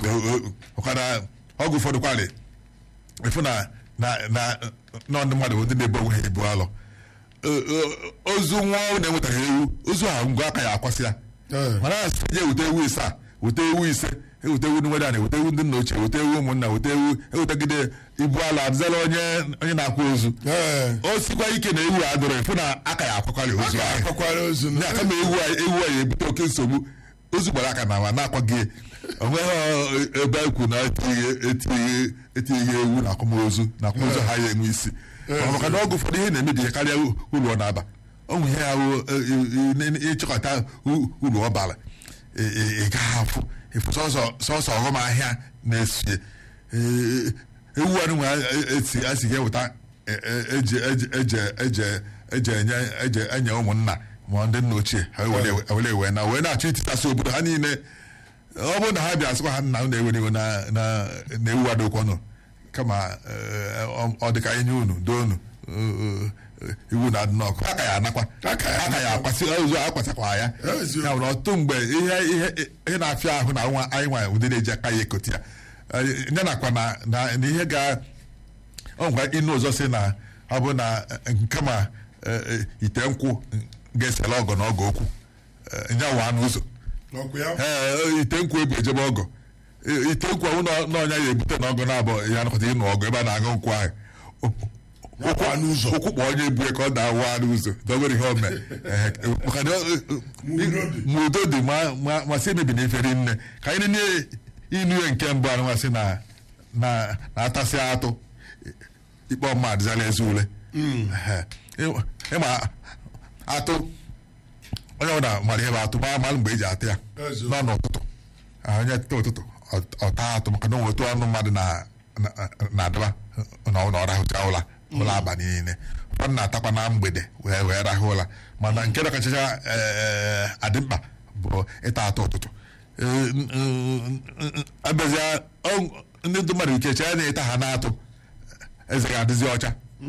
ọkara ọgwụ ụfọdụ kwalị ịfụ na na na na ndị mmadụ bụ ndị na-ebu onwe ha ebu alọ ozu nwa ọhụrụ na-enwetaghị ewu ozu ahụ ngwa aka ya akwasị ya Ee. mana a sị je wute ewu ise a wute ewu ise ewute ewu ndị nwere ana wute ewu ndị nna ochie wute ewu ụmụnna wute ewu ewetegide ibu ala adịzela onye onye na-akwa ozu ee o sikwa ike na ewu a dụrụ ịfụ na aka ya akwakwara ozu ahụ akwakwara ozu ndị aka ma ewu a ewu a ya ebute oke nsogbu ozu gbara aka na ma na-akwaghị onweghị ebe e kwuru na etinyeghị etinyeghị etinyeghị ewu na akwamozu na akwamozu ha ya enwe isi Mana maka na ọgụ ụfọdụ ihe na-emebi ya karịa uru ọ na-aba onwe ihe ahụ ịchịkọta uru ọ bara ị gaghị afụ ịfụ sọsọ sọsọ ọghọm ahịa na-esie Ee, ewu anụ nwe esi asighị eweta e- e- eje eje eje eje eje enye eje enye ụmụnna ma ndị nna ochie ha were were wee na wee na-achọ ititasị obodo ha niile ọ bụrụ na ha bịa sịkwa ha nna unu ewere iwe na na na ewu adokwanụ kama eh, ọ- ọ dị ka enye unu doo unu eh, eh, iwu na adị n'ọkụ aka ya anakwa Aka ya aka ya akwasị ụzọ akwasakwa ya Eziokwu. ya bụ na ọtụtụ mgbe ihe ihe ihe na-afịa ahụ na nwa anyị nwa ụdị na-eji aka ya ekoti ya Eh, ya nakwa na na na ihe ga ọ ngwa ịnụ ọzọ si na ọ bụ na eh, kama eh, eh, ite nkwụ ga-esela ọgọ na ọgọ okwu eh, nya wa n'ụzọ ọkụ ya ee ite nkwụ ebu ejebe ọgọ Eh, ite nkwụ ọnwụ na- na ọnya ya ebute na ọgọ na-abụ ya nakọta ịnụ ọgọ ebe a na-aṅụ nkwụ ahụ Nakwa n'ụzọ. ụkwụ kpọ onye ebue ka ọ da-awa n'ụzọ dọgoro ihe ome Ehe, maka na ọ- Ma udo dị. ma udo dị ma- ma- ma si emebi na efere nne ka anyị nene inu ya nke mbụ anụmasị na na na-atasị atụ ikpe ọma adịzala eze ule Ehe. Ị- ịma atụ onye ọbụla mara ihe bụ atụ ma malụ mgbe eji atụ ya Eze. nọ n'ụtụtụ Ah, onye teta ụtụtụ ọ- ọ taa atụ maka na onwe otu ọnụ mmadụ na- na- na-adaba na ọ na ọ rahụcha ụla ụlọ abalị niile ụfọdụ na-atakwa na mgbede wee wee rahụ ụla mana nke na-akachacha eh, adị mkpa bụ ịta atụ ụtụtụ Eh, n- n- n- abịazịa ọ- ndị ndụ mmadụ ike chee na ịta ha na-atụ eze ga-adịzi ọcha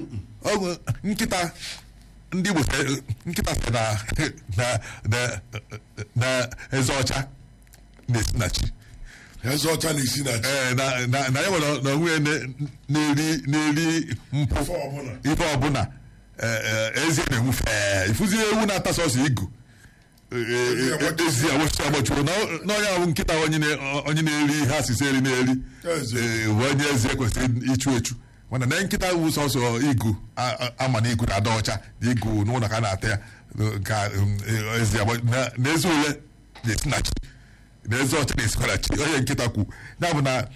Ọ- nkịta ndị Igbo sị- nkịta sị na na na na eze ọcha na-esi na chi eze ọcha na-esi na chi Ee, na na na ya nwere na onwe ya na- na-eri na-eri mpụ Ife ọbụla. ife ọbụla ee, ee, ezi na-enwu fee ifuzi ewu na-ata sọsọ igu Ee, Ezi ee, agbachuo. ezi agbachuo agbachuo na na onye ahụ nkịta onye na- onye na-eri ihe asịsị eri na-eri Ezi. Ee, bụ onye ezi ekwesịrị ichu echu mana na nkịta wu sọsọ igu a- a- ama na igu na-ada ọcha na igu n'ụlọ ka a na-ata ya ka um, ee, ezi agba- na na ezi ule na-esi na chi na ezi ọcha na-esikwa na chi onye nkịta kwu ya bụ na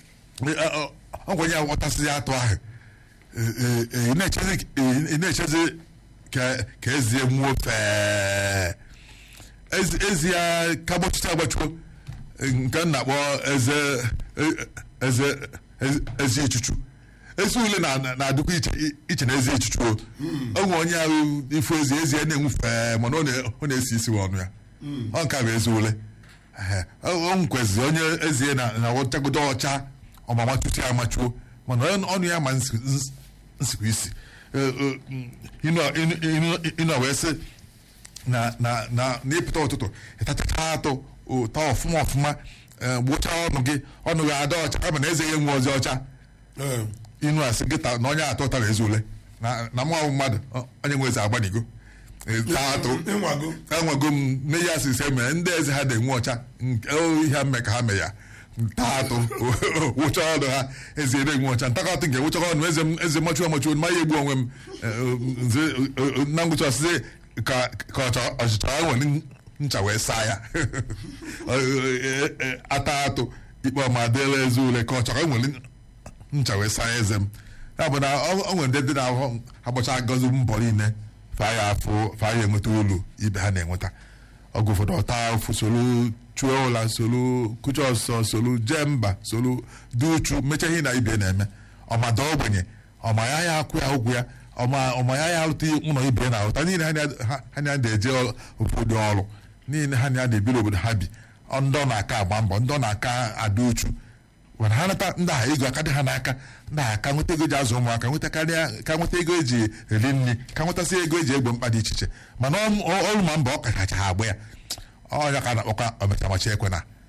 ọgwanye ya ghọtasịghị atụ ahụ Ee, ee, ee, ị na-echezi ị na-echezi ka ka ezie nwuo fee ezi ezi ya ka gbachicha agbachuo nke m na-akpọ eze e- eze eze- ezi ichuchu ezi ule na- na-adịkwa iche iche na ezi ichuchu o o nwe onye ahụ ifu ezi ezi ya na-enwu fee mana ọ na- ọ na-esi isi ọnụ ya ọ nke a bụ ezi ule Ehe. o o nkwezi onye ezi ya na na ọchagodo ọcha ọma machuchi ya amachuo mana ọ- ọnụ ya ma nsi- nsi- nsikwa isi Ee, ee, ịnọ ịnọ- ịnọ- ịnọ wee sị na na na n'ịpụta ụtụtụ ịtachacha atụ ụtọ ọfụma ọfụma ee, gbụchaa ọnụ gị ọnụ gị ada ọcha kama na eze ya enwe ozi ọcha Ee. inu asị gị ta na onye atọ ụtara ezi ule na na mụ mmadụ ọ- onye nwe eze agbanigo Ee, taa atụ ịnwago enwego m nne ya asị ise mere ndị eze ha na-enwe ọcha nke o ihe mme ka ha mee ya taa atụ wụcha ọnụ ha eze na-enwe ọcha ntakọ atụ nke wụchakọ ọnụ eze m eze machuo amachuo ma ya egbu onwe m Eh, nze eh, na ngwụcha ọsịsị ka ka ọcha- ọchịcha ya nwere ncha wee saa ya Eh, eh, eh, ata atụ ikpe ọma dịla eze ule ka ọchọrọ nwere ncha wee saa eze m ya bụ na ọ ọ nwere ndị dị na-ahụ agbacha agọzi mbọ niile faa ya afụ faa ya enweta olu ibe ha na-enweta ọgụ ụfọdụ ọta afụ solu chuo ụla solu kucha ọsọ solu jee mba solu dị uchu mechaa ihe na ibe na-eme ọmada ogbenye ọma ya ya akwụ ya ụgwụ ya ọma ọma ya ya alụta ụlọ ibe na alụta niile ha na- ha ha na-eje obodo ọrụ niile ha na-ebiri obodo ha bi ọ ndị ọ na-aka agba mbọ ndị ọ na-aka ada uchu mana ha nata ndị agha ego aka dị ha n'aka ndị agha ka nweta ego ji azụ ụmụaka nweta karịa ka nweta ego eji eri nri ka nwetasị ego eji egbo mkpa dị iche iche mana ọ- ọ- ọrụ ma mba ọ kachacha ha agba ya ọnya ka a na-akpọkwa omechamachi ekwe na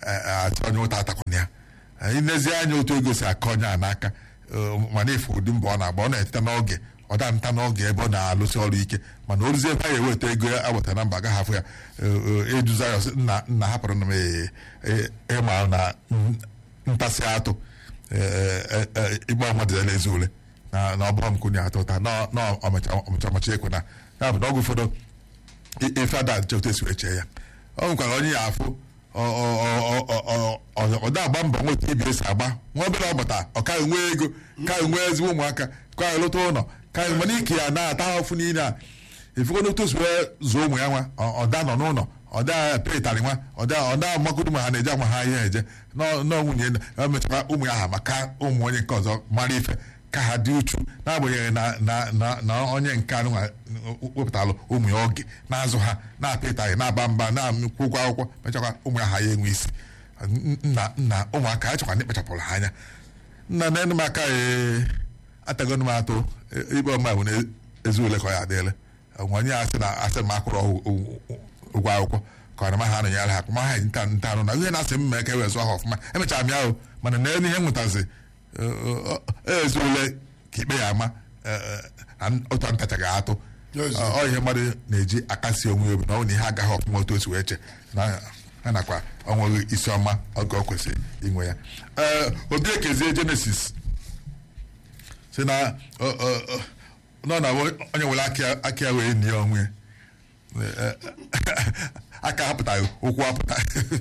atụ onye ụta atakwana ya anyị nezie anya otu ego si akọ onye a n'aka eh, mana ife ụdị mbọ ọ na-agba ọ na-eteta n'oge ọ da nta n'oge ebe ọ na-alụsị ọrụ ike mana oruzie ebe a ga-eweta ego ya agbata na mba agaghị afụ ya eh, eh, eduza ya ọsị, nna nna hapụrụ na m eh, eh, ịma na mm, ntasị atụ igbe mmadụ ya ezi ule na na ọ bụrụ m kwunye atụ ụta na na ọmụcha ọmụcha ekwe na ya bụ na ọgwụ ụfọdụ i- ife ada nche otu esi wee chee ya ọ nwekwara onye ya afụ ọ- ọ- ọ- ọ- ọ- ọ- ọ da agba mbọ nweta ibi esi agba nwa obere ọgbata ọ kaghị nwee ego kaghị nwee ezigbo ụmụaka kaghị lụta ụlọ kaghị mana ike ya na-ata ahụfụ niile a ifugo n'otu osi wee zụọ ụmụ ya nwa ọ- ọda nọ n'ụlọ ọda petarị nwa ọda ọda magodu ma ha na-eje ama ha ihe eje nọ nọ nwunye ya mechakwa ụmụ ya ha maka ụmụ onye nke ọzọ mara ife ka ha dị uchu n'agbanyeghị na na na na onye nke anụ nwa wepụtalụ ụmụ ya oge na-azụ ha na-apị ịtarị na-aba mba na-akwụ ụgwọ akwụkwọ mechakwa ụmụ ya ha ya enwe isi nna nna ụmụaka a chọkwa ndị kpachapụrụ ha anya nna na enu m aka ee atagonu m atụ e- ikpe ọma bụ na ezi ule ka ọ ya adịele onwe onye asị na asị m akwụrụ ọgwụ- ụgwọ ụgwọ akwụkwọ ka ọ na ma ha anọnyere ha ma ha nta nta anụ na ihe na-asị m mee ka e wee zụọ ha ọfụma emechara m ya o mana na elu ihe m nwetazi ezi ule ka ikpe ya ama eh, eh, na otu ntacha ga-atụ Yes. ọ ọ ihe mmadụ na-eji akasi onwe ya obi na ọ bụ na ihe agaghị ọfụma otu o si wee che na ha nakwa ọnweghị isi ọma oge ọ kwesịrị inwe ya ee obi ekezie jenesis si na ọ- ọ- ọ- nọ na onye nwere aka- aka ya wee nie onwe ya Ee, aka apụtaghị ụkwụ apụta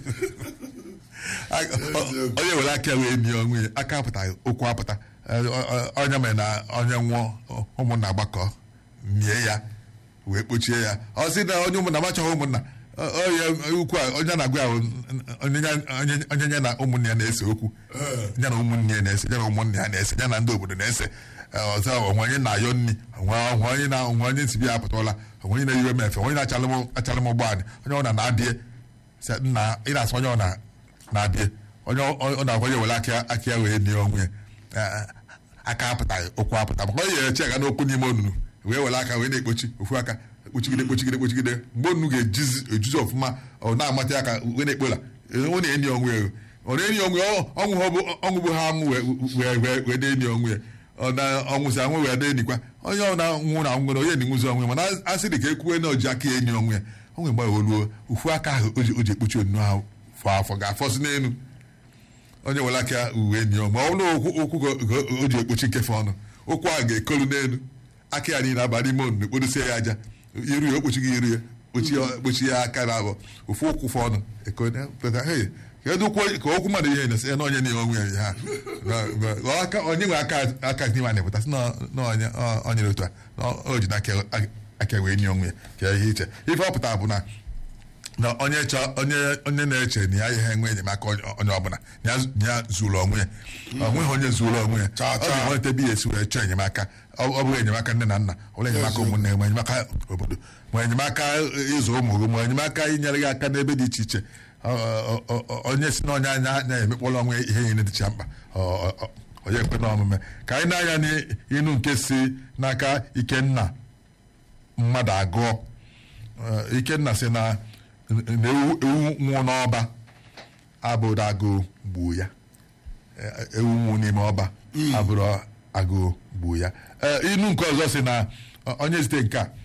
onye were aka ya wee nie onwe ya aka apụtaghị ụkwụ apụta Ee, ọ- ọ- onye mere na onye nwụọ ụmụnna agbakọ nie ya wee kpochie ya ọ sị na onye ụmụnna machọghị ụmụnna ọ- ọ ya ukwu a onye na-agwa ya bụ onye ya- onye- onye ya na ụmụnne ya na-ese okwu ya na ụmụnne ya na-ese ya na ụmụnne ya na-ese ya na ndị obodo na-ese Ee, ọzọ onwe onye na-ayọ nri onwe onwe onye na onwe onye nsibi ya apụtala onwe onye na-eyiwe m efe onye na-achalụ m achalụ m ụgbọala onye ọ na na-abịa sị, nna ị na-asị onye ọ na na-abịa onye ọ ọ na-agwa ya were aka aka ya wee nie onwe ya Ee, aka apụtaghị ụkwụ apụta maka onye eche aga n'okwu n'ime onunu wee were aka wee na-ekpochi ofu aka kpochigide kpochigide kpochigide mgbe onunu ga-ejizi ejuzi ọfụma ọ na-amata aka wee na-ekpola ọ na-eni onwe ya ọ na-eni onwe ya ọ- ọnwụ ha bụ ọnwụ bụ ha amụ wee wee wee wee na-eni onwe ya ọ na ọnwụzi anwụ wee na-enikwa onye ọ na-nwụ na nwere onye na-enwuzi onwe ya mana asị dị ka ekwuwe na oji aka ya enyi onwe ya onwe mgbe oluo ufu aka ahụ o ji o ji ekpochi onunu ahụ fọ afọ ga-afọzi n'elu onye were aka uwe enyi ya ma ọ bụrụ ụkwụ ụkwụ ka- ka o ji ekpochi nkefe ọnụ ụkwụ ahụ ga-ekolu n'elu aka ya niile aba n'ime onunu kpodosie ya aja iru ya okpochighị iru ya kpochi ya kpochi ya aka na abụọ ofu ụkwụ fọ ọnụ ekone pụta hey kedu ụkwụ ka okwu mmadụ ihe na-esi na onye na onwe ya ha Na- na- aka onye nwe aka aka n'ime a na-epụta sị na na onye ọ- onye dị otu a na o ji n'aka aka wee nye onwe ya ka ihe iche ife ọ pụtara bụ na na onye chọ onye onye na-eche na ya ihe enwe enyemaka onye onye ọbụla na ya na ya zuru onwe ya ọ nweghị onye zuru onwe ya Chaa, ọ chaa. ga-enweta ebe ya esi wee chọọ enyemaka ọ ọ bụghị enyemaka nne na nna ọ bụrụ enyemaka Eziokwu. ụmụnne ma enyemaka obodo ma enyemaka ịzụ ụmụ gị ma enyemaka inyere gị aka n'ebe dị iche iche Ọ- ọ- ọ- ọ- onye si na onye anya anya emekpọrọ onwe ihe niile dịcha mkpa Ọ- ọ- ọ- onye ekwe na omume ka anyị na-anya n'inu nke si n'aka ikenna mmadụ agụọ Eh, ikenna sị na na ewu ewu nwụọ n'ọba abụrụ agụụ gbuo ya Eh, ewu nwụ n'ime ọba abụrụ agụụ gbuo ya Eh, inu nke ọzọ sị na ọ- onye zite nke a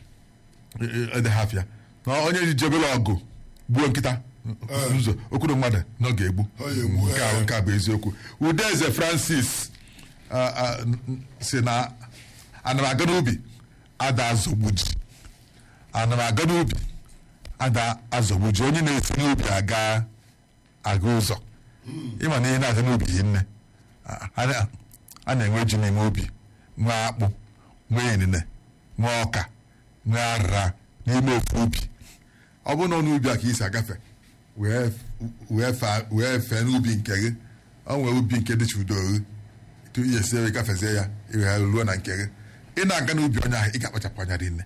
edehafịa na onye ji jebere ọgụ gbuo nkịta nzo okwuru mmadụ na ọ ga-egbu Ọ ga-egbu, nke a eh. nke a bụ eziokwu udeze francis ah, ah, n- n- si na ana m aga n'ubi ada azọgbu ji ana m aga n'ubi ada azọgbu ji onye na-esi n'ubi aga aga ụzọ ịma na ihe na-aga n'ubi yi nne a- a a na-enwe ji n'ime ubi nwee akpụ nwee inine nwee ọka nwee arịra n'ime ofu ubi ọ bụrụ na ọ n'ubi a ka isi agafe wee wee fa- wee fee n'ubi nke gị ọ nwee ubi nke dịcha udo gị tu ihe sie wee gafezie ya iwee ruo na nke gị ị na-aga n'ubi onye ahụ ị ga-akpachapụ anya rinne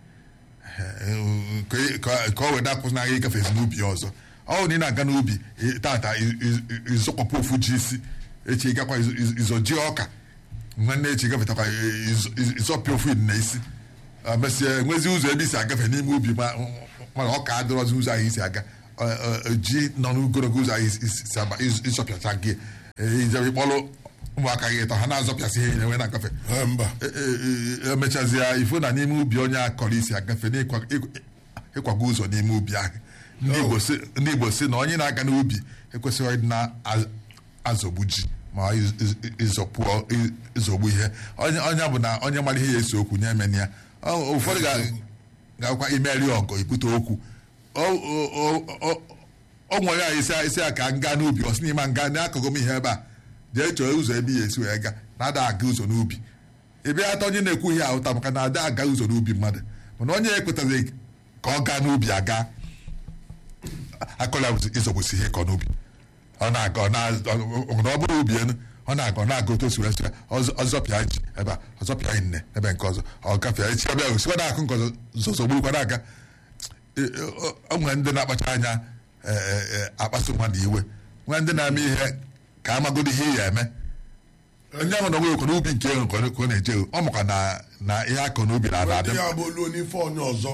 ka ị- ka- ka ọ wee dakwụsịnaghị ịgafezi n'ubi ya ọzọ ọ bụ na ị na-aga n'ubi ị- tata ị- ị- ịzọkwapụ ofu ji isi echi ịgakwa ịzọ- ịzọ- ịzọ ji ọka nwanne echi gafetakwa ịzọ- ịzọ- ịzọpịa ofu na isi mesịa enwezi ụzọ ebe isi agafe n'ime ubi ma mana ọ ka adịrọzi ụzọ ahụ isi aga ọ- ọ- ji nọ n'ogologo ụzọ anyị isi- si aba ịz- ịzọpịacha gị ijebe ịkpọrọ ụmụaka gị ịtọ ha na-azọpịasị ihe na-enwe na-agafe Eh, mba E- e- e- emechazie ifo na n'ime ubi onye akọrọ isi agafe n'ịkwa- ịkwa- ịkwago ụzọ n'ime ubi ahụ ndị Igbo sị- ndị Igbo si na onye na-aga n'ubi ekwesịghị ịdị na-azọgbu ji ma iz- iz- ịzọpụọ ị- ịzọgbu ihe onye onye bụ na onye mara ihe ya esi okwu nye emeni ya Ọ- ụfọdụ ga- ga-akwa imeri ọgọ ibute okwu O- o- o- o- o nwere ya isi isi a ka m gaa n'ubi ọ sị n'ime nga n'akụkụ m ihe ebe a jee chọọ ụzọ ebe ya esi wee gaa na-ada aga ụzọ n'ubi ị bịa ata onye na-ekwu ihe ahụta maka na ada aga ụzọ n'ubi mmadụ mana onye ekwetaghị ka ọ gaa n'ubi aga akọla ịzọgbusi ihe kọ n'ubi ọ na-aga ọ na- ọ- ọ- ọ bụrụ ubi enu ọ na-aga ọ na-aga otu o si wee sị ya, ọzọ- ọzọpịa ji ebe a ọzọpịa nne ebe nke ọzọ ọ gafee echi ebe ahụ sikwa na-akụ nke ọzọ zọzọgburukwa na-aga E- e- o- o nwere ndị na-akpacha anya e, e, e, akpasu mmadụ iwe nwee ndị na-eme ihe ka amagodo ihe ị ya eme onye ahụ na onwe ekwe n'ubi nke ahụ ka ọ ka ọ na-eje ọ makwa na na ihe akọ n'ubi na-ada ndị adị ya bụ olu n'ife onye ọzọ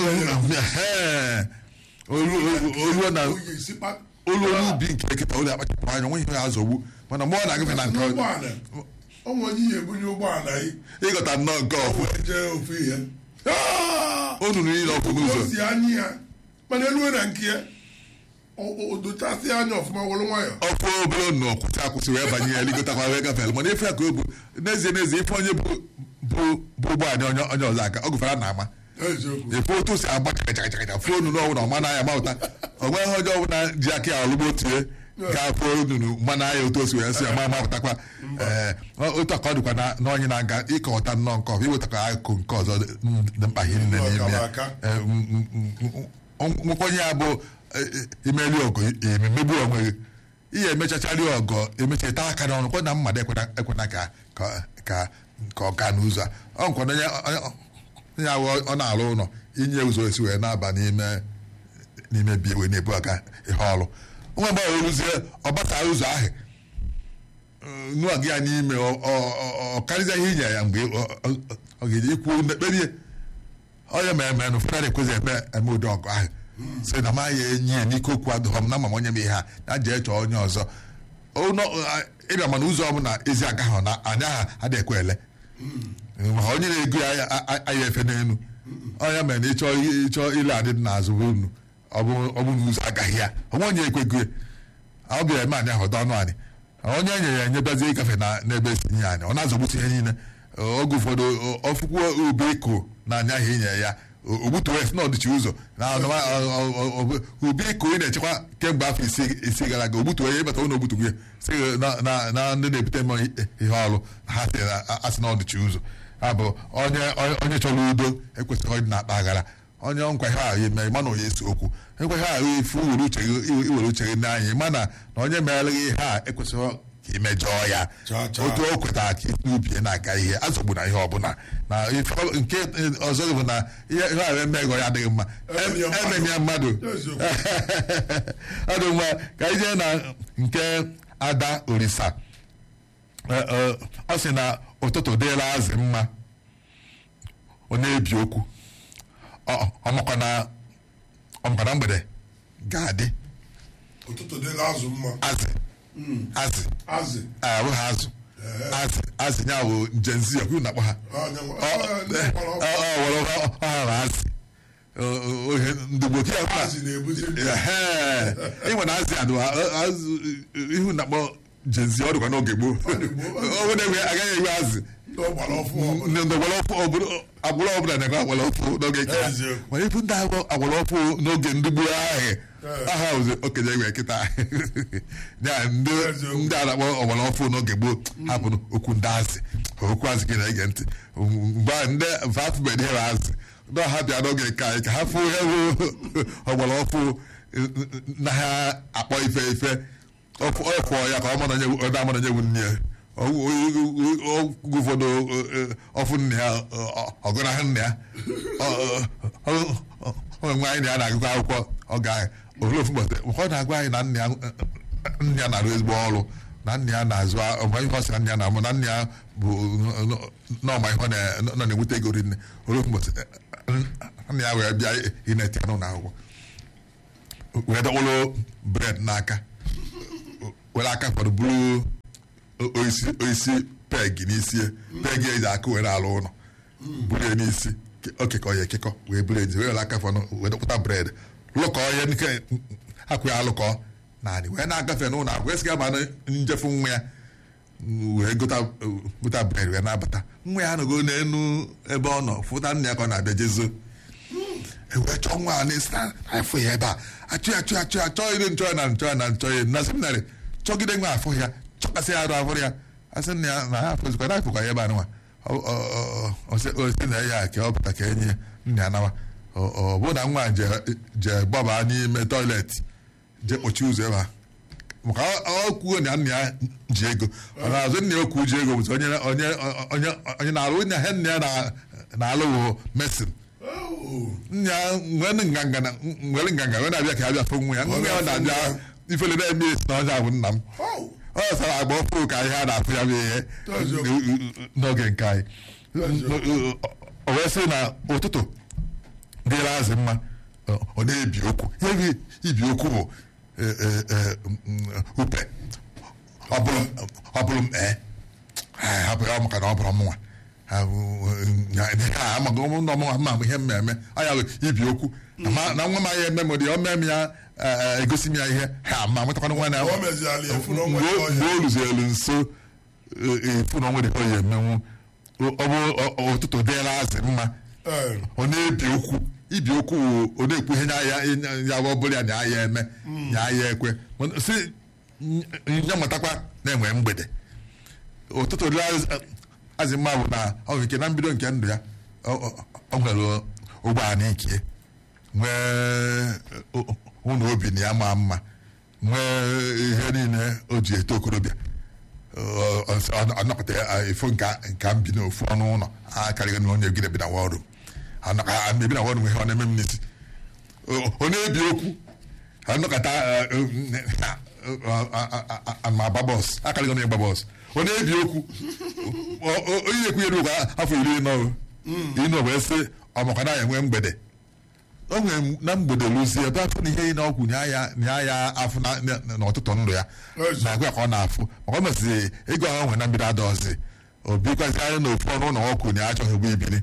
Ee, olu olu na Oyi sikpa- olu olu ubi nke nkịta ụlọ akpachapụ anya nwe ihe ya azọgbu mana mgbe ọ na-agafe na nke ọ- N'ụgbọala, o nwere onye ihe ebunye ụgbọala yi ịghọta nnọọ nke ọfụ wee jee ofu ihe Ah! onu niile ọfụ n'ụzọ o si anya ya mana elu na nke ya o- o- o dochasị anya ọfụma wụrụ nwayọ ọfụ obere nnụ kwụsị akwụsị wee banye ya ligotakwa wee gafere mana ife ya ka o bu n'ezie n'ezie ife onye bụ bụ bụ ụgbọala onye onye ọzọ aka ọ gụfere na ama eziokwu efe otu si agba chakachakachaka fonu n'ọnwụ na ọma n'anya mapụta o nweghị onye ọbụla ji aka ya ọlụgbo tie ga-afụ onunu mmanụ anya otu o si wee si ya ma mapụtakwa ee otu aka ọ dịkwa na na onye na-aga ịkọwata nnọọ nke ọbụ iwetakwa akụkụ nke ọzọ dị dị mkpa ihe nne n'ime ya Aka. Ee, m- m- m- m- nwekwenye ya bụ e- e- imeli ọgọ emegbu onwe gị ihe emechachari ọgọ emechata aka n'ọnụ kwa na mmadụ ekwena ekwena ka ka ka ka ọ gaa n'ụzọ a ọ nkwa na onye onye ahụ ọ na-alụ ụlọ inye ụzọ esi wee na-aba n'ime n'ime bi wee na-ebu aka ihe ọrụ nwa mgbe ọ rụzie ọ bata ụzọ ahụ nụọ gị ya n'ime ọ- ọ- ọ- ọ karịzịa ihe inye ya mgbe ọ- ọ ọ ga-eji ikwu kpebie onye ma eme ụfọdụ na-ekwezi eme eme ụdị ọgụ ahụ sị na ma ya enyi ya n'ike okwu adụghọ m na ma m onye m ihe a na jee chọọ onye ọzọ Ụnọ- a- ịbịa mana ụzọ ọbụla ezi aga ha na anya ha adịghị ekwe ele ma onye na-ego ya a- a- aya efe n'elu onye mere na ịchọ ịchọ ile adị n'azụ bụ unu ọ bụ ọ bụ na ụzọ agaghị ya onwe onye ekwego ya ọ bịara eme anyị ahụ ọdọ ọnụ anyị onye e nyere ya enyebazie ịgafe na n'ebe esi nye anyị ọ na-azọgbutu ihe niile oge ụfọdụ ọfụkwuo ube iko na anya ahụ inye ya ogbutuo ya si na ọdịchi ụzọ na ọnụma- ọ- ọ- ọ- ọ- ube iko ị na-echekwa kemgbe afọ isi isi gara aga ogbutuo ya ịbata ụlọ ogbutugo ya si na- na na ndị na-ebute mmanya ihe ọrụ ha si na asị na ọdịchi ụzọ ha bụ onye onye- onye chọrọ udo ekwesịghị ịdị na-akpa aghara onye nkwa ihe ahụ eme ịma na onye esi okwu nkwa ihe ahụ ifu iwere uche gị iwere uche gị n'anya ịma na na onye meere gị ihe a ekwesịghị ka imejọọ ya Chaa, chaa. otu o kwetara ka isi n'ubi ya na-aga ihe azọgbu na ihe ọbụla na ife- nke ọzọ bụ na ihe ihe ahụ emego ya adịghị mma Emeni ya mmadụ. emeni ya mmadụ Eziokwu. ọ dị mma ka anyị jee na nke ada orisa Ee, ee, ọ sị na ụtụtụ dịla azị mma ọ na-ebi okwu Ọ- ọmakwa na ọmakwa na mgbede ga-adị ụtụtụ dịla azụ mma azị azị azị abụghị azụ azị azị ya bụ njenzi ya kwuru na akpọ ha Onye nwe- Ọ- ọ- ndị ọ- mkpọrọ ọ- ọ- were ọ- ọ- ọ hara azị Ọ- ọ- ohe ndị gboo ka ya kwuru na- azị na-ebuzi ndụ. Ehee. ịnwe na azị adụ azụ ihu na akpọ jenzi ọ dịkwa n'oge gboo ọ bụ na agaghị enwe azị ndị ọgbara ọfụ ọbụla. ndị agbara ọfụ agbụrụ ọbụla na-enwe agbara ọfụ n'oge nke ha Eziokwu. mana ibu ndị agba agbara ọfụ n'oge ndị gboo ahụ aha ụzọ okenye enwe kịta ya ndị Eziokwu. ndị a na-akpọ ọgbara ọfụ n'oge gboo hapụrụ okwu ndị azị okwu azị gị na-ege ntị mgbe ahụ ndị vafụbed ihe azị ndị ọha bịa n'oge nke anyị ka ha fụ ihe bụ ọgbara ọfụ na ha akpọ ife ife ọfụ ọfụ ya ka ọ mara onye onye amara onye bụ nne ya oge ụfọdụ ọfụ nne ya ọgụnahụ nne ya onwe nwe anyị na ya na-agụkọ akwụkwọ ọ ga ofu ofu ụbọchị ọ na-agwa anyị na nne ya nne ya na-arụ ezigbo ọrụ na nne ya na-azụ ọma ihe ọ sị na nne ya na-amụ na nne ya bụ n'ọma ihe ọ na- nọ na-enweta ego rinne ofu ụbọchị nne ya wee bịa ineti ya n'ụlọ akwụkwọ wee dọkpụrụ bred n'aka were aka fọdụ bụrụ oisi oisi peg n'isi ya peg eji aka were alụ ụlọ buru ya n'isi o kekọ ya ekekọ wee buru ezi were aka fọdụ wee dọkpụta bred lụkọ ya nke akwụ ya alụkọ naanị wee na-agafe n'ụlọ agwa wee sịga ma njefu nwa ya wee gota gota bred wee na-abata nwa ya anọgo n'elu ebe ọ nọ fụta nna ya ka ọ na-abịa jezo ewee chọọ nwa a na-esi afọ ya ebe a achụ ya achụ ya achụ ya chọọ ire nchọ ya na nchọ ya na nchọ ya na seminarị chọgide nwa afọ ya chọkasị ya arụ afọ ya asị na ya na ha afọzikwa na afọkwa ya ebe a nwa osi na ya ka ọ pụta ka enye ya nna ya nawa ọ bụ na nwa je gbaba n'ime tọiletị je kpochi ụzọ ebe a maka ọ kwuo na nna ya ji ego ọ na-azụ nna ya okwu ji ego bụ onye onye onye onye na-alụ nna ya nna ya na-alụ wụ mesin nya nwere nganga na nwere nganga wee na-abịa ka abịa fụ nwa ya nwa ya na-abịa ifele na-eme esi na ọnya bụ nna m ọ sara agba ọfụrụ ka ihe a na-afụ ya bụ ihe n'oge nke anyị o wee sị na ụtụtụ dịrị azị mma ọ na-ebi okwu ihe ibi okwu bụ upe ọ bụrụ m ee hapụ ya maka na ọ bụrụ mụnwa amaghị ụmụ ọmụ ma ihe mmemme anya ibi okwu na nwa m anya eme m dị o mee m ya egosi m ya ihe ha ma nwetakwana nwa na mgbe o luzielu nso efu na onwe dị ọ ya emenwu ọ bụ ụtụtụ dịla azị mma ọ na-ebi okwu ibi okwu ọ na-ekwu ihe ya ọ bụla ya na ya eme ya ya ekwe si ya matakwa na-enwe mgbede ụtụtụ dịla azị mma bụ na ọ nke na mbido nke ndụ ya ọ nwere ụgbọala ikie nwee ụlọ obi na ya maa mma nwee ihe niile o ji eto okorobịa anọpụta ifo nka mbi n'ofu ọnụ ụlọ akarịghị na onye gide bi na wọrụ ebi na wọrụ nwe ihe ọ na-eme m n'isi ọ na-ebi okwu anọkọta ma gba bọs akarịghị onye gba bọs ọ na-ebi okwu onye na-ekwunyere okwu afọ iri nọ ịnọ wee sị ọmaka na enwe mgbede o nwere na mgbede lụzie ebe afọ na ihe na ọgwụ nya ya afọ n'ọtụtụ ndụ ya na-agwa ya ka ọ na-afụ maka ọ mesịrị ego ahụ nwere na mbido adọzi obikwazi anya na ofu ọnụ ụlọ ọkụ na achọghị ụgbọ ibili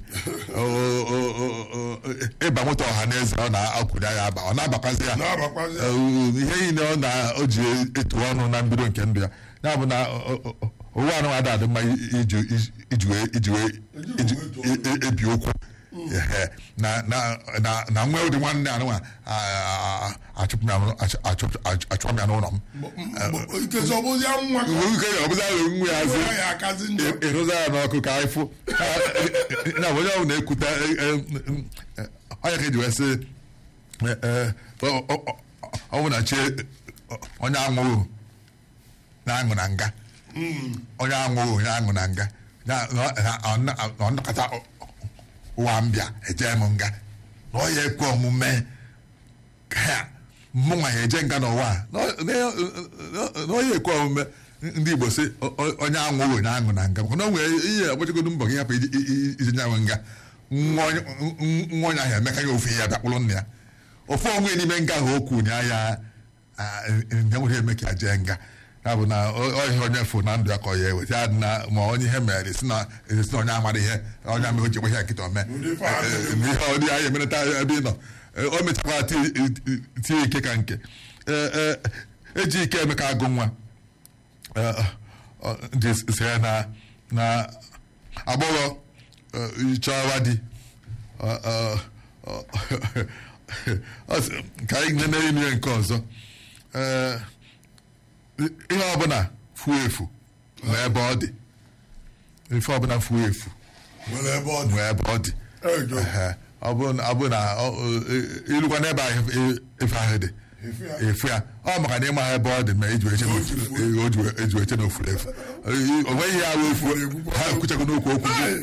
ịba moto ọha na eze ọ na-akwụrụ ya aba ọ na-abakwazi ya ihe niile ọ na-o ji etu ọnụ na mbido nke ndụ ya ya bụ na ụwa anụ ada adị mma iji wee ebi okwu na nwa ụdị nwanne anụnwa achụpụ ya n'ụlọ m ọbụzi alụ nwa ya ịrụza ya n'ọkụ ka anyị fụ na onye ọbụla na-ekwute onye ka eji wee sị ọ bụ na chi onye anwụghị na-aṅụ na nga onye anwụghị onye aṅụ na nga ọ nọkọta ụwa mbịa eje m nga na ọ ya ekwe omume ka mụnwa ya eje nga n'ụwa na ọ ya ekwe omume ndị Igbo sị onye anwụghị onye aṅụ na nga maka na o nwere ihe agbachagodo mbọ gị hapụ ije nyanwe nga nwa onye ahụ emeka ya ofu ihe ya bịakpụrụ nna ya ofu onwe n'ime nga ahụ okwu nya ya nwere eme ka ya jee nga ya bụ na ọhịa onye fụ na ndụ ya ka ọ ya eweta ya dị na ma onye ihe mere si na esi na onye amara ihe onye ama o ji gbe ihe nkịta ome ihe ọ dị anyị emerịta ebe ị nọ o mechakwara tie ike ka nke eji ike emeka agụ nwa dị sere na na agbọghọ chọwa di ka anyị nene inu ya nke ọzọ ihe ọbụla fuo efu nwee ebe ọ dị ife ọbụla fuo efu nwee ebe ọ dị ọ bụ na ilukwa n'ebe ahụ ife ahụ dị efu ya ọ maka na ịma ha ebe ọ dị ma eji eche na ofuru efu o nweghị ya ahụ efu ha ekwuchago n'okwu okwu gị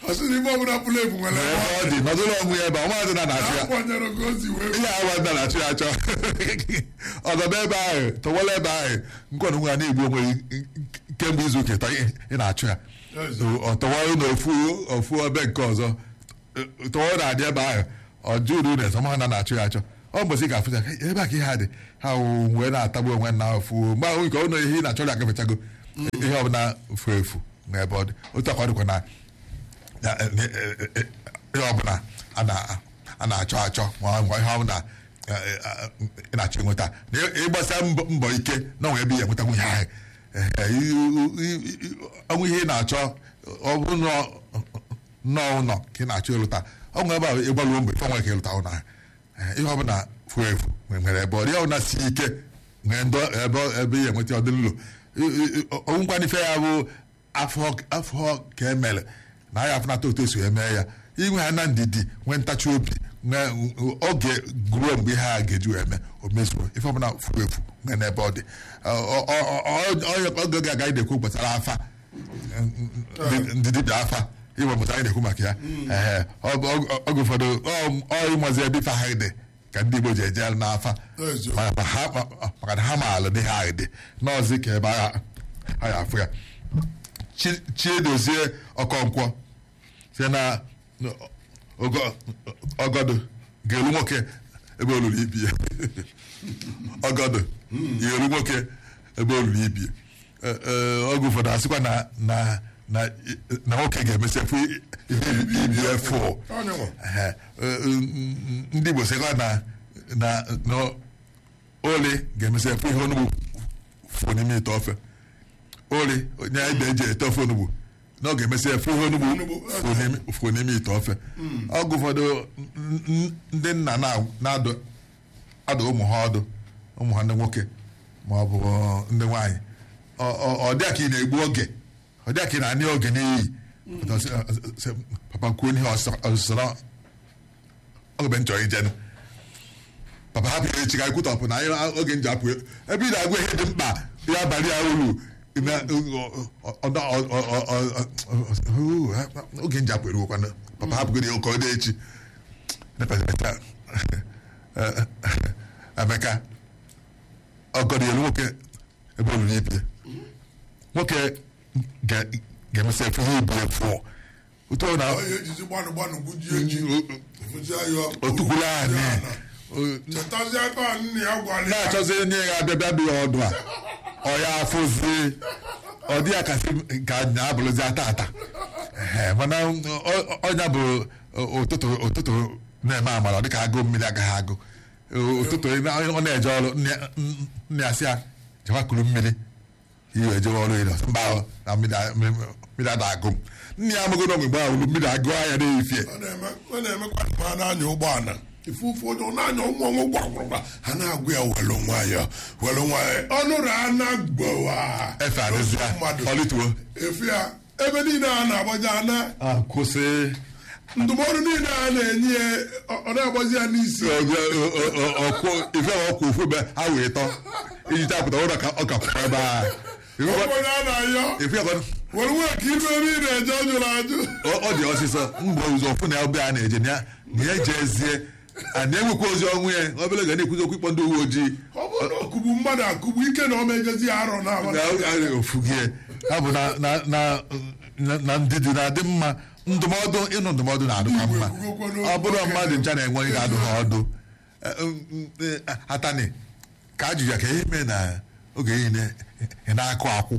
ọ dị nọdụrụ ọnwụ ya ebe ọ maazị na na-achụ ya ihe awa nna na-achụ ya achọ ọdọba ebe ahụ tọwala ebe ahụ nkwanụ nwa na-egbu onwe kemgbe izu ụka ị na-achụ ya ọtọwarụ na ofu ebe nke ọzọ tọwarụ na-adị ebe ahụ ọjụ uru na ezọma na na-achụ ya achọ ọ mbọsị ga-afụcha ebe a ka ihe a dị ha wụ wee na-atagbu onwe na afụ mgbe ahụ nke ụlọ ihe ị na-achọ ya agafechago ihe ọbụla fu efu n'ebe ọ dị otu akwa dịkwa na na- eh, eh, eh, eh, ihe ọbụla a na- a na-achọ achọ ma ọ bụ ihe ọbụla eh, eh, ị na-achọ ịnweta na ị- ịgbasa mbọ mbọ ike na onwe ebe ị ga-enwetanwu ihe ahụ Eh, eh, i- i- i- ọnwụ ihe ị na-achọ ọ bụrụ na ọ- nnọọ ụlọ ka ị na-achọ ịlụta ọ nwere ebe a ịgbaluo mgbe ife nwere ka ịlụta ụlọ ahụ Eh, ihe ọbụla furu efu nwere ebe ọ dị ihe ọbụla si ike nwere ndọ ebe ebe ị ga-enweta ọdịnlo onwekwana ife ya bụ afọ afọ ka emere na ya afụnata otu esi eme ya inwe ha na ndidi nwee ntachi obi nwee oge guruo mgbe ihe a ga-eji wee mee o mezuo ife ọbụla furu efu nwee n'ebe ọ dị Ọ- ọ- ọ- ọ- ọ- oge ga-aga anyị na-ekwu gbasara afa ndị- ndị dibịa afa iwe mụta anyị na-ekwu maka ya Ee, ọ- ọ- oge ụfọdụ ọ- ọ ịmazi ebe ife ahụ dị ka ndị Igbo ji eje n'afa Eziokwu. Ma- ma ha- ma- maka na ha maala dị ha dị n'ọzi ka ebe agha ha ya afụ ya Chi- chiedozie ọkọnkwọ site na ogo- ọgọdụ ga-elu nwoke ebe olulu ibi ya ọgọdụ ga-elu nwoke ebe olulu ibi ya Ee, ee, oge ụfọdụ asịkwa na na na na nwoke ga-emesi efu ihe ibi ya fụ Onye nwe. Ehe, eh, mm, ndị Igbo sịkwa na na na oli ga-emesi efu ihe onugbu fụ n'ime ite ofe oli onye ede eji ete ofe onugbu na ọ ga-emesi efu ihe onugbu Onugbu, fụ n'ime- fụ n'ime ite ofe ọgụ ụfọdụ n- n- ndị nna na- na-adụ adụ ụmụ ha ọdụ ụmụ ha ndị nwoke ma ọ bụ ndị nwaanyị Ọ- ọ ọ dị ka ị na-egbu oge ọ dị ka ị na-anị oge n'iyi Pụta sị, "Ah, sị, papa kwuo ihe ọsịsọ na ọ bụ nchọ ijenụ papa hapụ ya echi ka anyị kwutọpụ na anyị oge nji apụ ebe ị na-agwa ihe dị mkpa ya abalị ya uru na- ọ- ọ- ọ- ọ- ọ- ọ- oge nji apụ eruokwana papa hapụgoro ya ụka ọ dị echi Nepeta- Emeka ọgọdọ elu nwoke ebe olulu ibi nwoke ga- ga-emesi efu ihe ibi efu otu ọ na onye ejizi gbanụ gbanụ gbujie ji fụzie ya otukwuru anyị chetazie aka nne ya gwara ya na-achọzi onye ga-abịa bịa bịa ọdụ a ọ ya afụzi ọ dị ya kasị ka nya abụrụzi ata ata Ehe, mana ọ- ọnya bụ ụtụtụ ụtụtụ na-eme amara ọ dịka agụ mmiri agaghị agụ ụtụtụ ọ na-eje ọrụ nne- nne ya sị ya jewa kuru mmiri iwe jewe ọrụ ịlọ mba ahụ na mmiri a- mmiri ada agụ m nne ya amụgo n'ọgwụ mgbe ahụ mmiri agụ anya na-efie ọ na-eme- ọ na-emekwa ma ha na-anya ụgbọala ife ụfọdụ ọ na-anya ụmụ ọnwụ gwagwụrụgwa ha na-agụ ya welu nwayọ welu nwayọ ọnụrụ a na-agbawa efe adịzi ya mmadụ ọlịtuo efe ya ebe niile a na-agbaji ana kwụsị ndụmọdụ niile a na-enye ya ọ- ọ na-agbazi ya n'isi ọkwụ ife ọkwụ ofu ebe ha wee tọ iji chapụta ụlọ ka ọ ka kwụrụ ebe a onye a na-ayọ ife ọkọ were nwee ka iru ebe ị na-eje ọ jụrụ ajụ ọ dị ọsịsọ mgbe ụzọ ọfụ na ebe a na-eje na ya na ya jezie a na-enwekwa ozi ọnwụ ya obere ga na-ekwuzi okwu ịkpọ ndị uwe ojii ọ bụrụ na ọkụgbu mmadụ akụgbu ike na ọ mejezi ya arọ na na ofugie ha bụ na na na na- na ndidi na-adị mma ndụmọdụ ịnụ ndụmọdụ na-adịkwa mma ọ bụrụ mmadụ ncha na-enwe onye ga-adụ ha ọdụ Eh, mm, eh, atani ka ajụjụ ya ka ihe mee na oge niile ị na-akụ akwụ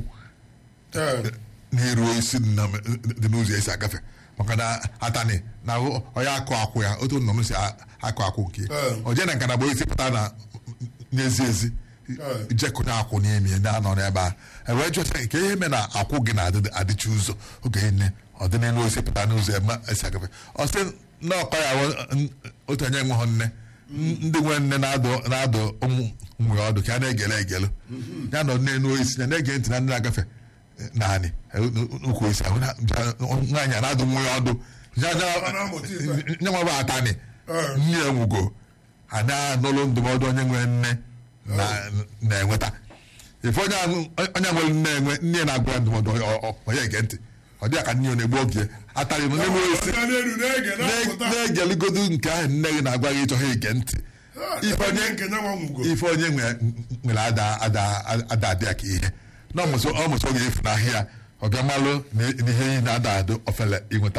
na-eruo isi dị na- dị n'ụzọ esi agafe maka na atani na onye akụ akwụ ya otu nna m si a- akụ akwụ nke Eh. o jee na nka na bụ isi pụta na n'ezi ezi Eh. jekụnye akwụ n'ime ya na-anọ n'ebe a ewee jụta nke ihe mee na akwụ gị na-adịchi ụzọ oge niile ọ dị n'elu osi pụta n'ụzọ eme esi agafe ọ sị na ọkọ ya wụ- n- otu onye nweghọ nne N- ndị nwe nne na-adụ na-adụ ụmụ ụmụ ya ọdụ ka a na-egele egelu ya nọ n'elu isi ya na-ege ntị na ndị na-agafe eh, naanị eh, ukwu isi ahụ na- ja- nwaanyị a na-adụ nwa ya ọdụ Ya- ya- Ọ na-amụta ife. nye nwa bụ atani Eh. nne ya nwugo a na-anụlụ ndụmọdụ onye nwere nne na- na-enweta ife onye ahụ- onye nwere nne enwe nne ya na-agwa ya ndụmọdụ ọ- ọ- onye ege ntị ọ dị ya ka nne ya na-egbu oge atarị m n'elu isi Ọbịa n'elu na-ege na-apụta na-egeligodu nke ahụ nne gị na-agwa gị ịchọghị ige ntị ife onye onye nke nyanwa nwugo ife onye nwe- nwere ada ada ada adị ya ka ihe na ọmụsọ ọmụsọ ga-efu n'ahịa ọ bịa malụ na na ihe niile ada adụ ofele ịnweta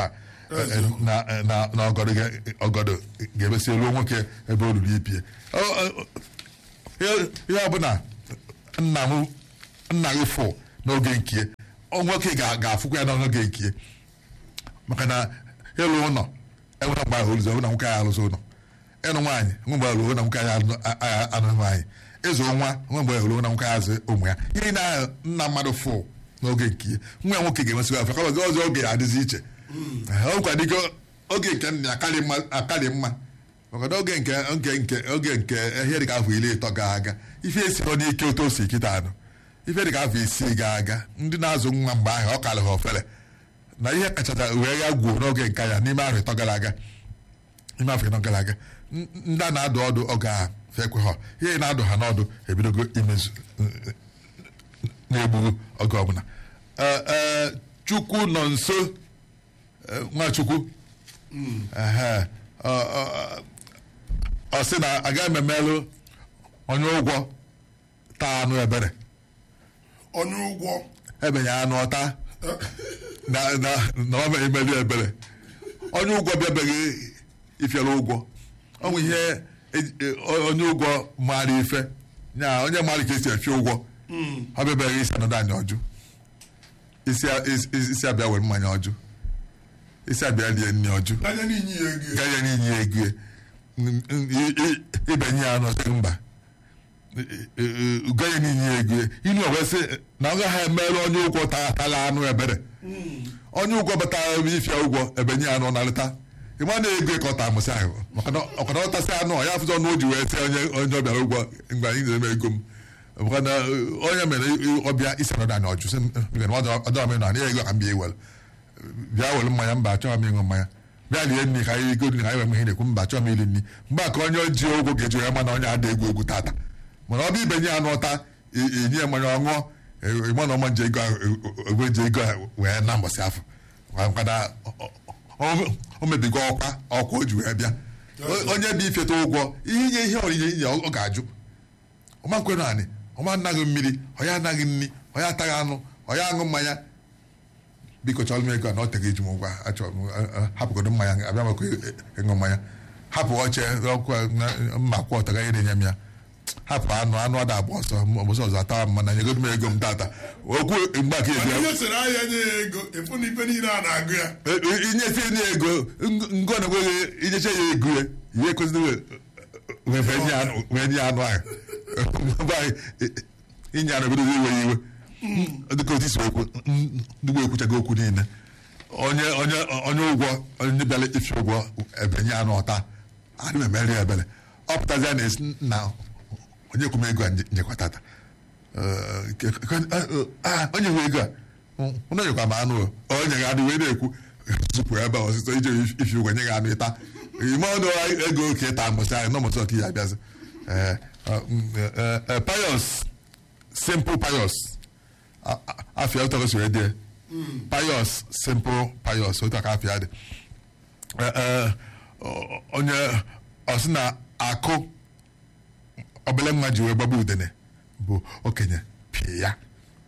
Eziokwu. na na na ọgọdọ ga- ọgọdọ ga-emesi ruo nwoke ebe o ruru ipie Ọ- ọ- ihe ihe ọbụla nna m nna gị fụ n'oge nkie ọ nwoke ga- ga-afụkwa ya n'oge nkie maka na ịlụ ụlọ enwere mgbe ahụ oluzo na nwoke anyị alụzi ụlọ ịnụ nwaanyị nwe mgbe ruo na nwoke anyị alụ- a- a- anụ nwaanyị ịzụ nwa nwe mgbe ruo na nwoke anyị azụ ụmụ ya ihe na nna mmadụ fụ n'oge nkie nwa ya nwoke ga-emesịkwa afọ kama ọzọ oge ya adịzi iche ọ nkwa dịka oge nke nna akarị mma akarị mma maka na oge nke nke nke oge nke ihe dịka afọ iri ịtọ ga aga ife esiro n'ike otu o si kịta anụ ife dịka afọ isii ga aga ndị na-azụ nwa mgbe ahụ ọ karị ha ofere na ihe kachacha wee ya gwuo n'oge nke ya n'ime afọ ịtọ gara aga n'ime afọ ịtọ gara aga n- ndị a na-adụ ọdụ oge a fekwe ha ihe na-adụ ha n'ọdụ ebidogo imezu na-egbughu oge ọbụla Ee, ee, chukwu nọ nso ee, nwachukwu Ehe. Ọ- ọ- ọ sị na agaghị m emelụ onye ụgwọ taa anụ ebere onye ụgwọ ebenye anụ ọta na na na ọ mere imeli ebere onye ụgwọ bịabeghị ifiere ụgwọ ọ nwe ihe eji- e- onye ụgwọ maara ife nya onye maara ka esi efi ụgwọ ọ bịabeghị isi anọdụ anyị ọjụ isi a- isi- isi abịa were mmanya ọjụ isi abịa lie nri ọjụ n'anya n'inyi ya ego ya. gaghị n'inye ya ego ya. N- n- i- i- ibenye ya n'ọsị mba gaghị n'inye ya ego ya. inu ọwesị na ọ gaghị emere onye ụgwọ ta- tara anụ ebere onye ụgwọ batara ebe ifia ụgwọ ebenye ya anụ narịta ịma na ego ịkọta amụsị ahụ maka na ọkara ọtasị anụ ọ ya afụzọ ọnụ o ji wee sị onye onye ọbịara ụgwọ mgbe anyị na-eme ego m maka na uh, onye mere ọbịa isi anọdụ anyị ọjụ sị ọdọrọ m na ya ego ka m bịa iwere bịa were mmanya mba achọghị m ịṅụ mmanya bịa lie nri ka anyị ego nri ka anyị wee ihe na-ekwu mba achọghị m iri nri mgbe a ka onye ji ụgwọ ga-eji ya mana onye ada egwu egwu tata mana ọ bụ ibenye ya n'ụta i- inye ya mmanya ọṅụọ ịma na ọma nje ego ahụ egwe nje ego ahụ wee na mbọsị afọ mkpada o mebigo ọkwa ọkwa o ji wee bịa O- onye bụ ifeta ụgwọ ihe inye ihe onyinye inye ọ ga-ajụ ọma nkwe naanị ọma anaghị mmiri ọ ya anaghị nri ọ ya ataghị anụ ọ ya aṅụ mmanya biko chọrọ m ego a na ọ teghị eji m ụgwọ achọrọ m eh, eh, hapụgodo mmanya abịa maka ịṅụ mmanya hapụ oche ọkụ na- mma kwụ ọtaga ihe na-enye m ya hapụ anụ anụ ada agba ọsọ ọbụsọ ọzọ atawa m mana nyegodo m ego m tata okwu mgbe aka eji mana ihe sere ahịa nye ya ego efu na ife niile a na-agụ ya inyefe nye ego ngo na enweghị inyecha ya ego ya ihe ekwesịrị wee nye anụ ahụ Mgbe anyị, inye anụ ebido iwe ya iwe dịka otu isi okwu ndị ekwuchago okwu niile onye onye onye ụgwọ onye bịara ifi ụgwọ ebenye anụ ọta adị m emeri ya ebere ọ pụtazia na esi na onye kwụ m ego a nyekwa tata Eh, ke- ke- eh, ah, onye nwe ego a ụnụ nyekwa m anụ o. onye ga adị wee na-ekwu zupụ ebe a ọsịsọ ije ifi ụgwọ nye gị anụ ịta ime ọnụ ego ka ịta mụsị anyị nọmụsị ọka ya abịazi Eh, eh, mm, eh, eh, pious simple pious A- a- afịa otu ọkụ si wee dị ya. pious simple pious otu aka afịa dị Eh, eh, o- onye ọsị na akụ obele nwa ji wee gbagba udene bụ okenye pịa ya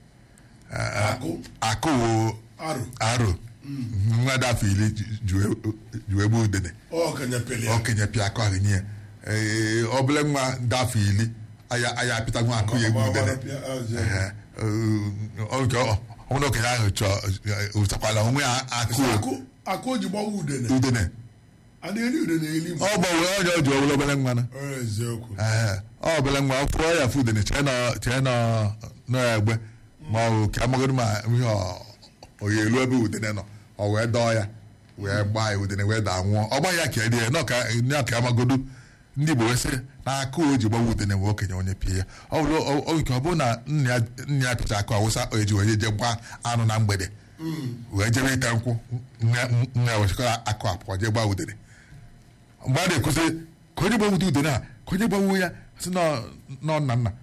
akụ akụ wo arụ aro nwa dị afọ iri ji- ji wee- ji wee gbuo udene ọkanya pele ya okenye pịa akụ ahụ nye ya Ee, obele nwa dị afọ iri aya aya apịta nwa akụ ya egbu udene Ehe. Ee, ọ nke ọ- ọ bụrụ na okenye ahụ chọọ ụtakwala onwe ya akụ akụ akụ o ji gbawa udene udene a na-eri udene eli m ọ gbanwere onye o ji obere obere nwa na Ọ eziokwu Ee, ọ bụla nwa fụọ ya fụ udene chee nọ chee nọ n'egbe ma ọ bụ ka amagodo ma ihe ọ- ọ ya elu ebe udene nọ ọ wee dọọ ya wee gbaa ya udene wee daa nwụọ ọ gbaghị ya ka edie nọ ka nọ ka amagodo ndị Igbo wee sị na aka o ji gbawa udene wee okenye onye pịa ya ọ bụrụ ọ- ọ nke ọ bụrụ na nna ya nna ya pịcha akụ awụsa o eji wee je gbaa anụ na mgbede wee jebe ite nkwụ nna nna ya wechikọrọ akụ apụọ je gbaa udene mgbe a na-ekwusị ka onye gbanwute udene a ka onye gbanwe ya sị nọ nọ nna nna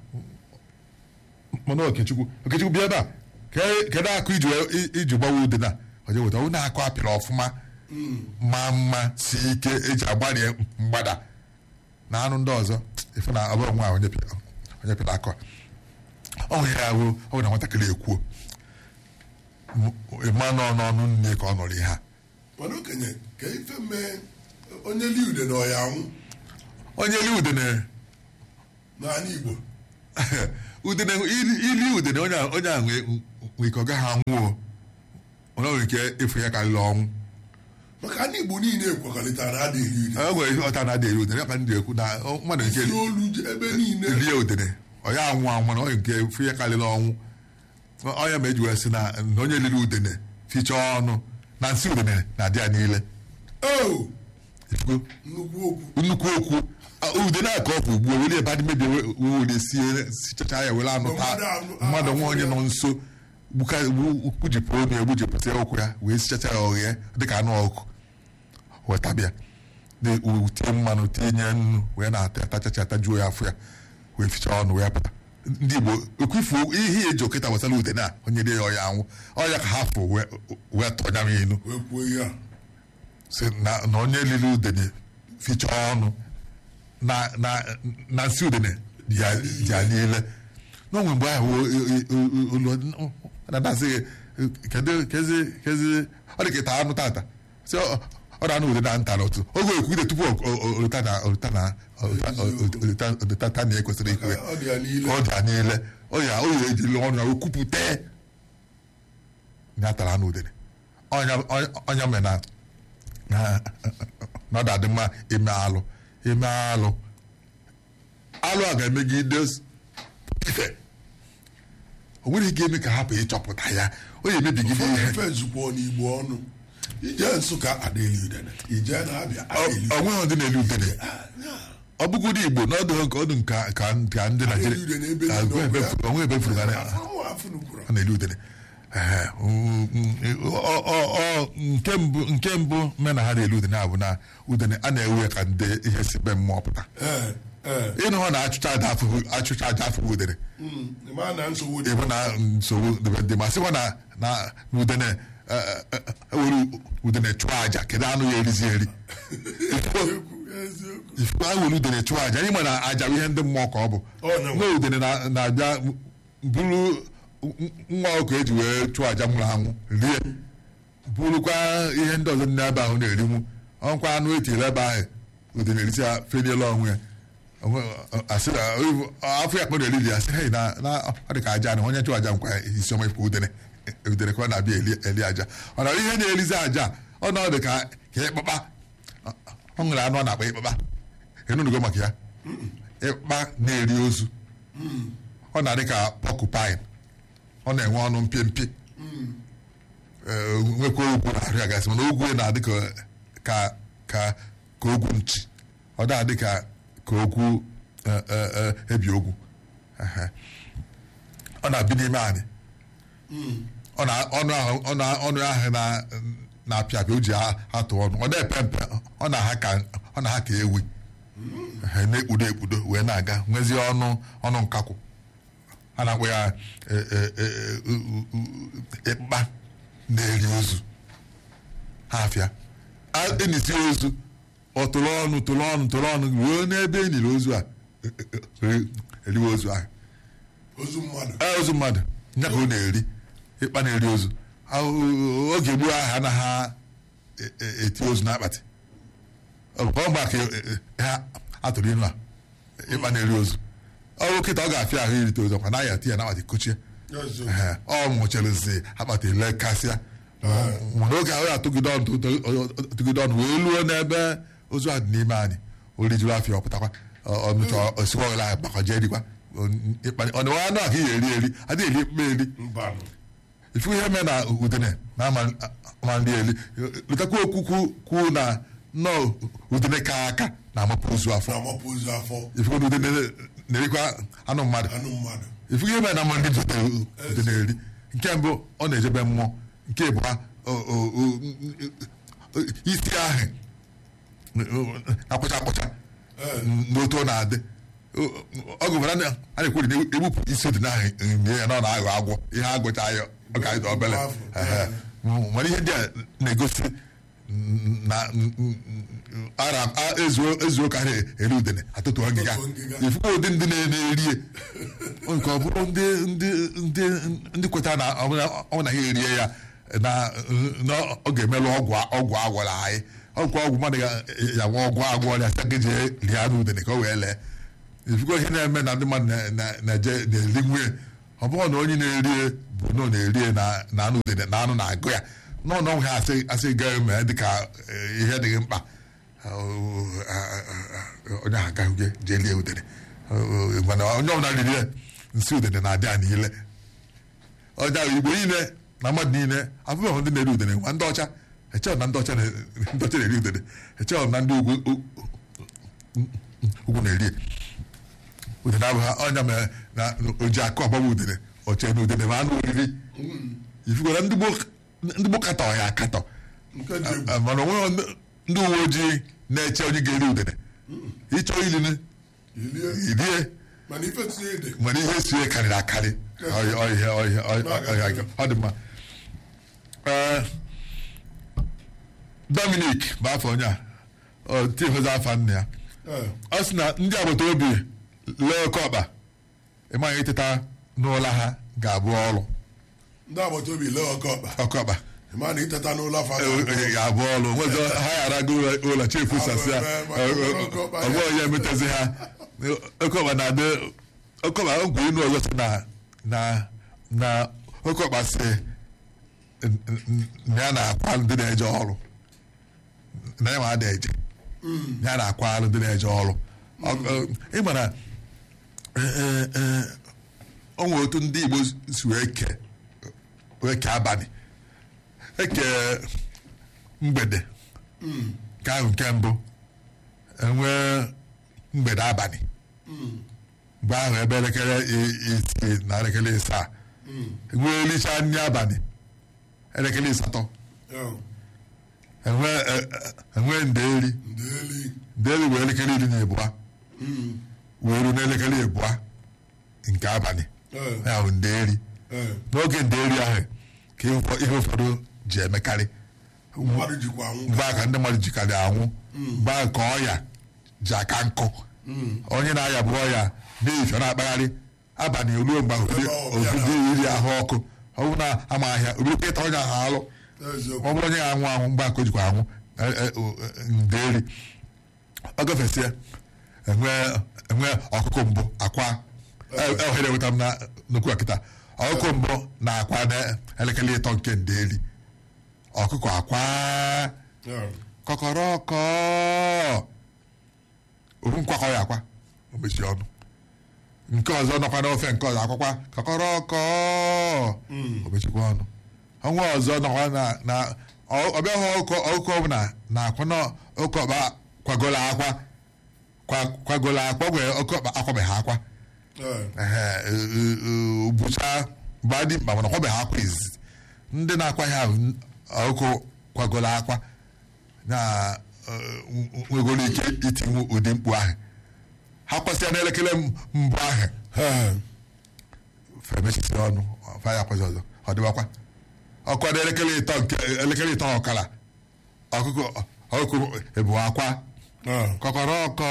mana okechukwu okechukwu bịa ebe a ke- kedu akụ iji wee- i- iji gbanwe udene a onye weta onye akụ apịrị ọfụma ma mma si ike eji agbarie mgbada na anụ ndị ọzọ ife na ọ bụrụ nwa onye pịa- onye pịrị akụ a ọ nwere ya ahụ ọ bụ na nwatakịrị ekwuo ịma nọ n'ọnụ nne ka ọ nụrụ ihe a mana okenye ka ife mee onye li ude na ọya anwụ onye li udene n'ala igbo udene ili ili udene onye a- onye a nwee nwee ike ọ gaghị anwụọ ọ nwere ike ịfụ ya karịrị ọnwụ maka ndị igbo niile ekwekọrịtara na adịghị iri o nwere ihe ọta na-adị eri udene ya ka ndị ekwu na ọ- mmadụ nke isi olu je ebe niile rie udene ọ ya anwụ anwụ mana onye nke fụ ya karịrị ọnwụ onye ma eji wee sị na na onye liri udene fichaa ọnụ na nsị udene na-adị ya niile o Ifugo? nnukwu okwu nnukwu okwu a, udene a ka ọ bụ ugbu a were ebe adị mebie were sie sichacha ya were anụ taa Mmadụ anụ- mmadụ nwa onye afọ ya. nọ nso gbuka- gbu- gbujipụ onu ya gbujipụta ụkwụ ya wee sichacha ya ọghịa dịka anụ ọkụ wetabịa tie mmanụ tinye nnu wee na-ata atachacha atajuo ya afọ ya wee fichaa ọnụ wee pụta ndị igbo ekwifu ihe ya eji okịta gbasara udene a onye dị ya ọya anwụ ọya ka ha fụ wee wee tọnya m inu wee kwuo ihe a si na na onye lili udene fichaa ọnụ na na na nsị udene dị ya dị ya niile n'onwe mgbe ahụ olu na-adasị kedu kezi kezi ọ dị ka ịta anụ tata si ọ ọ na-anụ udene na nta n'otu oge ekwugide tupu oluta na oluta na oluta ta na ekwesịrị ikwu ya ọ dị ya niile ọ dị ya niile ọ ya o ya ejiri ọnụ ya okwupụta ya tara anụ udene ọnya ọnya mere na na na ọ dị mma ime alụ ime alụ alụ a ga-emegide ife o nwere ike eme ka hapụ ịchọpụta ya o ya emebigide ihe ife zukwa n'igbo ọnụ ije nsụka adịghị udene ije na-abịa adịghị ọ nweghị ndị na-elu udene ọ bụgodị igbo n'ọdụ nke ọdụ nka ka ka ndị Adịghị udene ebe Naijiria niile onwe ebe ọ bụ ya. furu- onwe ebe furu gara afụnukwuru ọ na-elu udene Ehe, mm, mm, ọ- ọ- ọ- nke mbụ nke mbụ me na ha na-elu udene a bụ na udene a na-ewe ya ka ndị ihe si be mmụọ pụta ee ee ịnụ hụ na achụcha aja afụghị achụcha aja afụghị udene Mm, ịma na nsogbu dị ịbụ na nsogbu dịbe dị ma sịkwa na na na udene eh, eh, eh, ewere udene chụọ aja kedu anụ ya erizi eri eziokwu eziokwu ifu a were udene chụọ aja anyị ma na aja bụ ihe ndị mmụọ ka ọ bụ Ọ na- nwa udene na- na-abịa bụrụ nwa ọkụ eji wee chụọ aja nwụrụ anwụ rie bụrụkwa ihe ndị ọzọ dị n'ebe ahụ na-erinwu ọnkwa anụ etiri ebe ahụ udene erisi ya feniela onwe ya Onwe- asị na afọ ya kpọ na-eriri ya sị hei na na ọ dị ka aja na onye chụọ aja nkwa isi ọma ifụ udene udene ka ọ na-abịa eli eli aja ọ na ihe na-erizi aja ọ na ọ dị ka ka ịkpakpa ọ nwere anụ ọ na-akpa ịkpakpa enunugo maka ya ịkpa na-eri ozu ọ na-adị ka pọkụpain ọ na-enwe ọnụ mpie mpie Ee, nwekwa ogwu na-arị ya gasị mana ogwu ya na-adị ka ka ka ka ogwu nchi ọ na-adị ka ka ogwu eh, eh, eh, ebi ogwu Ehe. ọ na-abi n'ime anyị ọ na ọnụ ahụ ọ na ọnụ ahụ na na-apịa apịa o ji a- atụ ọnụ ọ na-epe mpe ọ na-aha ka ọ na-aha ka ewi Ehe, na-ekpudo ekpudo wee na-aga nwezie ọnụ ọnụ nkakwụ a na-akpọ ya eh, eh, eh, u- u- u- ịkpa na-eri ozu ha afịa A- enisi ozu ọ tụrụ ọnụ tụrụ ọnụ tụrụ ọnụ ruo n'ebe e niri ozu a eh, eh, eh, eriwe ozu ahụ ozu mmadụ Ee, ozu mmadụ nya ka ọ na-eri ịkpa na-eri ozu Ahụ- oge gboo ahụ anaghị e- e- eti ozu n'akpatị ọ bụ mgbe ka e- e- ha atụrụ inu a ịkpa na-eri ozu ọ bụ kịta ọ ga-afịa ahụ irite ozu ọkwa naghị ati ya n'akpatị kochie eziokwu Ehe, ọ nwụchirizi akpatị le kasịa mana oge ahụ ya atụgide ọnụ tụ- tụ- tụgide ọnụ wee luo n'ebe ozu a dị n'ime anyị orijuru afịa ọpụtakwa ọmịcha osikwa ọghịla ahụ gbakọ jee dikwa ọ na anụ ahụ ya eri eri adịghị eri mkpa eri mbanụ ifu ihe mee na udene na ama ama nri eli letakwa okwu kwu- kwu na nnọọ udene ka aka na-amapụ ozu afọ na-amapụ ozu afọ ifu na udene na-erikwa anụ mmadụ anụ mmadụ ifu ihe mere na mma ndị zote udene eri nke mbụ ọ na-ejebe mmụọ nke abụọ o- o- o- isi ahụ akpụcha akpụcha n'otu ọ na-adị ọ gụbara na a na-ekwuri na egbupụ isi odine ahụ nye ya na ọ na-aghọ agwọ ihe agụcha ya ọ ga-adị obele Ehe. mana ihe ndị a na-egosi na ara a- ezuo ezuo ka ha eri udene atụtụ ngịga Atụtụ ngịga. ifuku ụdị ndị na-erie nke ọ bụrụ ndị ndị ndị ndị kwetara na ọ bụla- ọ na ha erie ya na na ọ ga-emelụ ọgwụ ọgwụ agwọrọ anyị ọgwụ ọgwụ mmadụ ga- ya nwa ọgwụ agwọ ya sị gị jee rie anụ udene ka o wee lee ifugo ihe na-eme na ndị mmadụ na- na- na-eje na-eri nwunye ọ bụrụ na onye na-erie bụ na ọ na-erie na na anụ udene na anụ na-agụ ya nọ na ọnwụ ha asị asị gaghị mee dịka eh, ihe dịghị mkpa onye ahụ agaghị jee lie udene mana onye ọbụla riri ya nsị udene na-adị ya niile ọja igbo niile na mmadụ niile afụbeghị ndị na-eri udene nwa ndị ọcha echeghị na ndị ọcha na- ndị ọcha na-eri udene echeghị na ndị ugwu ugwu na-eri udene abụghị ọnya mere na oji akụ ọgbagba udene oche na udene ma anụ oriri ifugora ndị gboo- ndị gboo katọ ya akatọ nke dị egwu Ah, mana onwe ndị uwe ojii na-eche onye ga-eri udene ịchọ ilinu ilie irie mana ife tinye ede nwere ihe sie karịrị akarị Ọ- ọ- ihe- ọ- ihe- ọ- ọ- ọ- ọ dị mma Ee, Dominic bụ afọ onye a ọ tihozi afa nna ya Ee, ọ sị na ndị agbata obi lee oke ọkpa ịmaghị iteta n'ụlọ ha ga-abụ ọrụ ndị agbata obi lee ọkọ ọkpa oke ọkpa ma na iteta n'ụlọ afa ga-abụ ọrụ nwezi ha ghara go ụlọ chefu sasịa ọgbọ onye emetezi ha oke ọkpa na-adị oke ọkpa nkwa inu ọzọ si na na na oke ọkpa si n- n- na ya na-akwa ndị na-eje ọrụ na ya ma ada eje ya na-akwa alụ ndị na-eje ọrụ Ọ- ọ- ị ma na o nwere otu ndị Igbo si wee kee wee kee abalị eke mgbede nke ahụ nke mbụ enwee mgbede abalị mgbe ahụ ebe elekere i- isii na elekere ịsaa enwee elicha nri abalị elekere ịsatọ enwee e- e- enwee ndeeri ndeli ndeeri wee elekere iri na ịbụa wee ruo n'elekere ịbụa nke abalị Ee, ya bụ ndeeri ee. n'oge ndeeri ahụ ka ihe ụfọ- ihe ụfọdụ ji emekarị mmadụ jikwa anwụ mgbe ahụ ka ndị mmadụ jikarị anwụ mgbe ahụ ka ọya ji aka nkụ onye na-aya bụ ọya na-efe na-akpagharị abalị ruo mgbe ahụ Ebe ọ bịara. obido iri ahụ ọkụ ọ bụrụ na ama ahịa obido ịta onye ahụ alụ eziokwu ọ bụrụ onye ga-anwụ anwụ mgbe ahụ ka o jikwa anwụ e- e- o- e- ndeeri ọ gafesịa enwee enwee ọkụkọ mbụ akwa e- e- ohere enweta m na nnukwu akịta ọkụkọ mbụ na akwa na elekere ịtọ nke ndeeri ọkụkọ akwa Ee, kọkọrọkọ ofu nkwakọ ya akwa o mechie ọnụ nke ọzọ nọkwa n'ofe nke ọzọ akwakwa kọkọrọkọ o mechikwa ọnụ ọnwa ọzọ nọkwa na na ọ- ọbịa hụ ọkụkọ ọkụkọ ọbụla na akwa na oke ọkpa kwagola akwa kwa- kwagola akwa wee oke ọkpa akwabeghị akwa ee. ehe e- e- e- bụcha mgbe dị mkpa mana ọkwabeghị akwa izizi ndị na-akwa ya ahụ ọkụ kwagola akwa na eh, nwegoro ike itinwu ụdị mkpu ahụ ha kwasịa n'elekere m- mbụ ahụ Ee, femechisi ọnụ fa ya kwazi ọzọ ọ dịbakwa ọkwa n'elekere ịtọ nke elekere ịtọ ọkara ọkụkọ ọkụkọ ebu akwa ee. kọkọrọkọ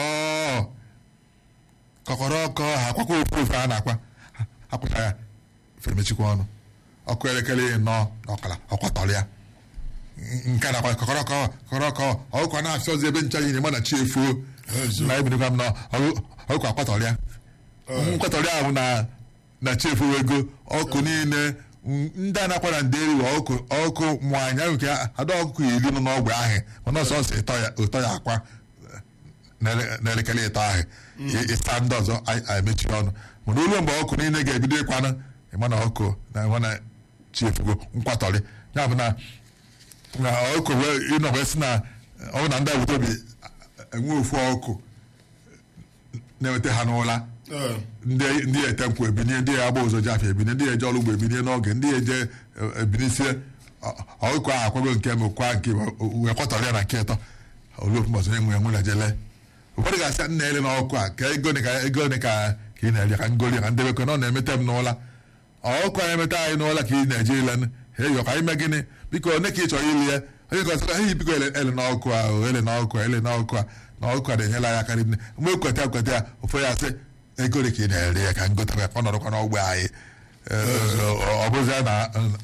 kọkọrọkọ ha akwakwa ofu ofu a na-akwa Ha- akwụcha ya femechikwa ọnụ ọkụ elekere ịnọ na ọkara ọkwatọrọ ya N- nke na-akwa kọkọrọkọ kọkọrọkọ ọkụkọ na-afịa ọzọ ebe ncha nyere mana chi efuo Ezo. na ebidokwa m na ọkụ- ọkụkọ akwatọrọ ya nkwatọrọ ahụ na na chi efuo ego ọkụ niile m- ndị a na-akwa na nderi wa ọkụ ọkụ nwaanyị ahụ nke ada ọkụkọ iri nọ n'ọgbe ahụ mana ọsọ ọsọ ịtọ ya ụtọ ya akwa n'ele- n'elekere ịtọ ahụ ị- ịsa ndị ọzọ a- a emechi ọnụ mana olu mgbe ọkụ niile ga-ebido ịkwanụ ịmana ọkụ na ịmana chiefugo nkwatọrị ya bụ na na ọkụ wee ịnọ wee sị na ọ bụ na ndị agbata obi enwe ofu ọkụ na-eweta ha n'ụla Ee, ndị ndị ya ete nkwụ ebinie ndị ya agba ụzọ ji afọ ebinie ndị ya eje ọrụ ugbo ebinie n'oge ndị ya eje e- ebinisie ọ- ọkụkọ ahụ akwago nke mbụ kwa nke ịbụ, o- wee kwatọrọ ya na nke ịtọ olu ofu mbọsị enwe enwe na jele ụfọdụ ga-asị nna ele n'ọkụ a ka ego ka ego ole ka ka ị na-eri ka ngoli ka ndebekwe na ọ na-emete m n'ụla ọkụ a emeta anyị n'ụla ka ị na-eje ile he yọ ka anyị mee gịnị biko one ka ị chọrọ ili ya onye gọzọ ehi biko ele ele n'ọkụ a o, ele n'ọkụ a ele n'ọkụ a na ọkụ a na-enyela ya karị nne mgbe ekweta ekweta ya ụfọdụ ya sị ego ole ka ị na-ere ya ka ngote ka ọ nọrọkwa n'ọgbe anyị ọ bụzie na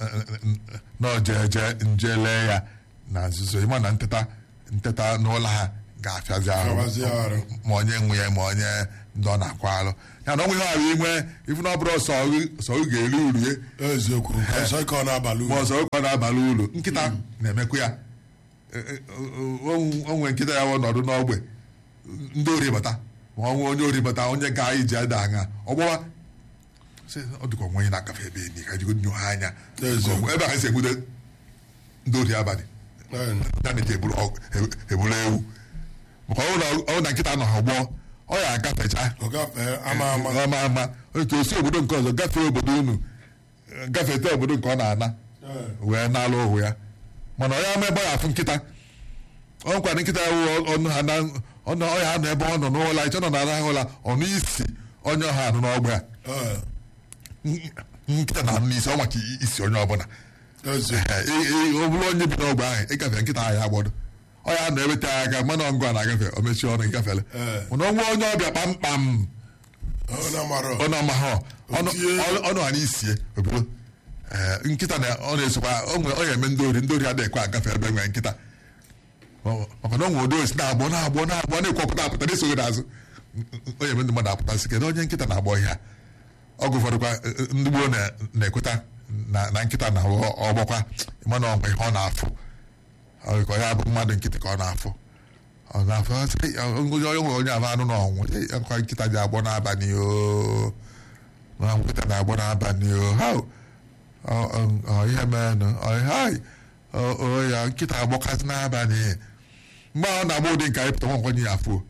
na ojeje nje lee ya na nzuzo ịma na nteta nteta n'ụlọ ha ga-afịazi Afịazi ahụ arụ. ma onye nwe ya ma onye ndị ọ na-akwa alụ ya na ọ nwe ihe ọrụ inwe ifu na ọ bụrụ sọ gị- sọ gị ga-eri uru ya eziokwu ọzọ ike ọ na-abalị ma uru ọzọ ụkọ na-abalị uru nkịta na-emekwa ya E- e- o o nwere nkịta ya wụ nọdụ n'ogbe ndị ori bata ma ọ nwee onye ori bata onye ga iji ada aṅa ọ gbawa sị, ọ dịka onwe onye na-agafe ebe enyi ka jigo nyo ha anya Eziokwu. ebe a ka si egbude ndị ori abalị Ee, ya na-eji eburu ọgụ- e- eburu ewu maka ọ bụrụ na- ọ na nkịta nọ ha gbọọ ọ ya agafecha ọ gafee ama ama ama ama otu osi obodo nke ọzọ gafee obodo unu gafete obodo nke ọ na-ana Ee, wee na-alụ ohu ya mana onye ama ebe ọ ya afụ nkịta ọ nkwara nkịta ya wụ ọnụ ha na ọnụ ọya anọ ebe ọ nọ n'ụlọ iche nọ n'ala ụla ọnụ isi onye ọha anụ n'ọgba ya ee, nkịta na anụ n'isi ọ maka isi onye ọbụla eziokwu Ee, ị- ị- ọ bụrụ onye bi n'ọgba ahụ ịgafe nkịta ahụ ya agbọdọ ọ ya nọ ebe taa aka mana ngụ a na-agafe o mechie ọnụ ịgafele Ee. mana ọ nwee onye ọbịa kpamkpam ọ na-amara ọnụ ọma ha ọnụ Otie. ọnụ- ọnụ ha n'isie obodo Ee, nkịta na ọ na-esokwa ọ nwe- ọ na-eme ndị ori ndị ori adịghị ekwe agafe ebe nwere nkịta Ọ- maka na ọ nwere ụdị osi na-agbọ na-agbọ na-agbọ na-ekwọpụta apụta na-esoghị n'azụ o na-eme ndị mmadụ apụta sị kedu onye nkịta na-agbọ ihe a ọgụ ụfọdụkwa eh, eh, ndị gboo na- na-ekweta na na nkịta na ọgbọkwa mana ọnwe ihe ọ na-afụ Ọ dị ka ya bụ mmadụ nkịtị ka ọ na-afụ ọ na-afụ ọ sị, "Eh, onye onye nwe onye ahụ anụ na ọnwụ Eh, akwa nkịta ji agbọ n'abalị o na nkịta na-agbọ n'abalị o ha ọ- ọ- ọ ihe meenụ ọ hai ọ ọ, ya nkịta agbọkasị n'abalị mgbe ọ na-agba ụdị nke anyị pụta nwa nkwenye ya afụ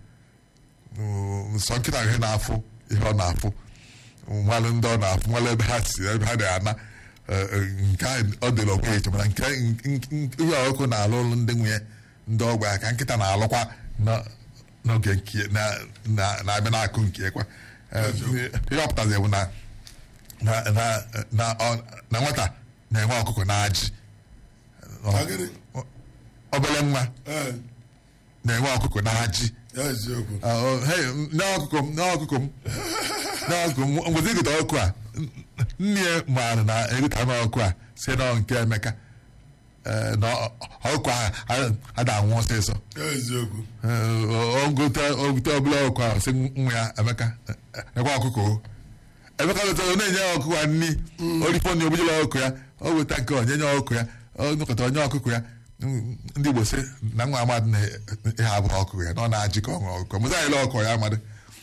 nsọ nkịta ihe na-afụ ihe ọ na-afụ nmalụ ndị ọ na-afụ nmalụ ebe ha si ebe ha na-ana eh, eh, nke ahụ ọ dịrị onwe ya iche mana nke nke- nke- ihe ọkụkọ na-alụ ụlụ ndị nwunye ndị ọgba ya ka nkịta na-alụkwa na- n'oge nke na- na- na-abịa n'akụ nke kwa Eh, ihe ọ pụtazi bụ na na na na ọ- na nwata na-enwe ọkụkọ na ajị Na gịnị? obere nwa ee na-enwe ọkụkọ na ajị eziokwu Ah, oh, hey, nne ọkụkọ m nne ọkụkọ m nne ọkụkọ m ngwezi egota ọkụ a n- nne ya maara na egota anụ ọkụ a si na nke Emeka Eh, na ọ- ọkụkọ a ada anwụ ọsịsọ eziokwu ogote ogote ọbụla ọkụkọ ahụ si nwa ya Emeka eh, ekwe ọkụkọ o Emeka lụtara na-enye ya ọkụkọ ya nni orifọ na ogbujela ọkụkọ ya o weta nke onye nye ọkụkọ ya ọ nụkọta onye ọkụkọ ya Mm, ndị Igbo sị na nwa amadị na ihe abụghị ọkụkọ ya na ọ na-ajị ka ọ ṅụọ ọkụkọ mụta anyịla ọkụkọ ya amadị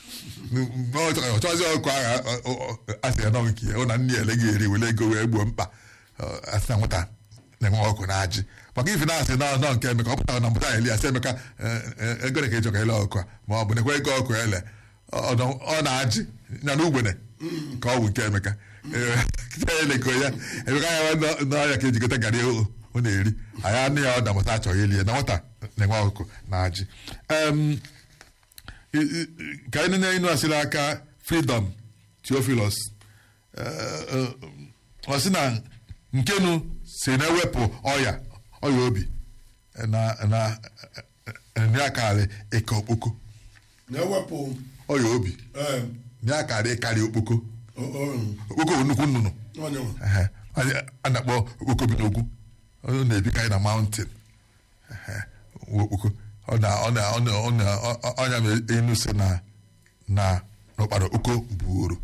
ọ chọzi ọkụ ahụ asị ya n'ọnwụ nke ya ọ na nne ya ele ga eri were ego wee gbuo mkpa Ọ, asị na nwata na-enwe ọkụ na ajị maka ife na-asị na nọ nke emeka ọ pụtara na mpụta eli asị emeka eh, eh, ego ole ka ịchọ ka ele ọkụ a ma ọ bụ nekwa ego ọkụ ele ọ nọ- ọ na-ajị ya na ugbene ka ọ bụ nke emeka Eh, kịta ya eleko ya emeka ya nọ- n'ọya ka ejikọta garị o ọ na-eri anyị anụ ya ọ na mụta achọghị ili ya na nwata na-enwe ọkụkọ na ajị Em, I- i- ka anyị na inu asịrị aka freedom theophilus Eh, eh, ọ sị na nkenu si na-ewepụ ọya ọya obi eh, na na eh, na ya karị ịka okpoko na-ewepụ ọya obi ee na ya karị ịkarị okpoko o- o- okpoko bụ nnukwu nnụnụ onye nwe. Ehe. Anyị- a na-akpọ okpoko bi n'ogwu ọ na-ebikarị na mountain Ehe. okpoko ọ na ọ na ọ na ọ na ọ- ọnya m enu si na na n'ụkpara oko buoro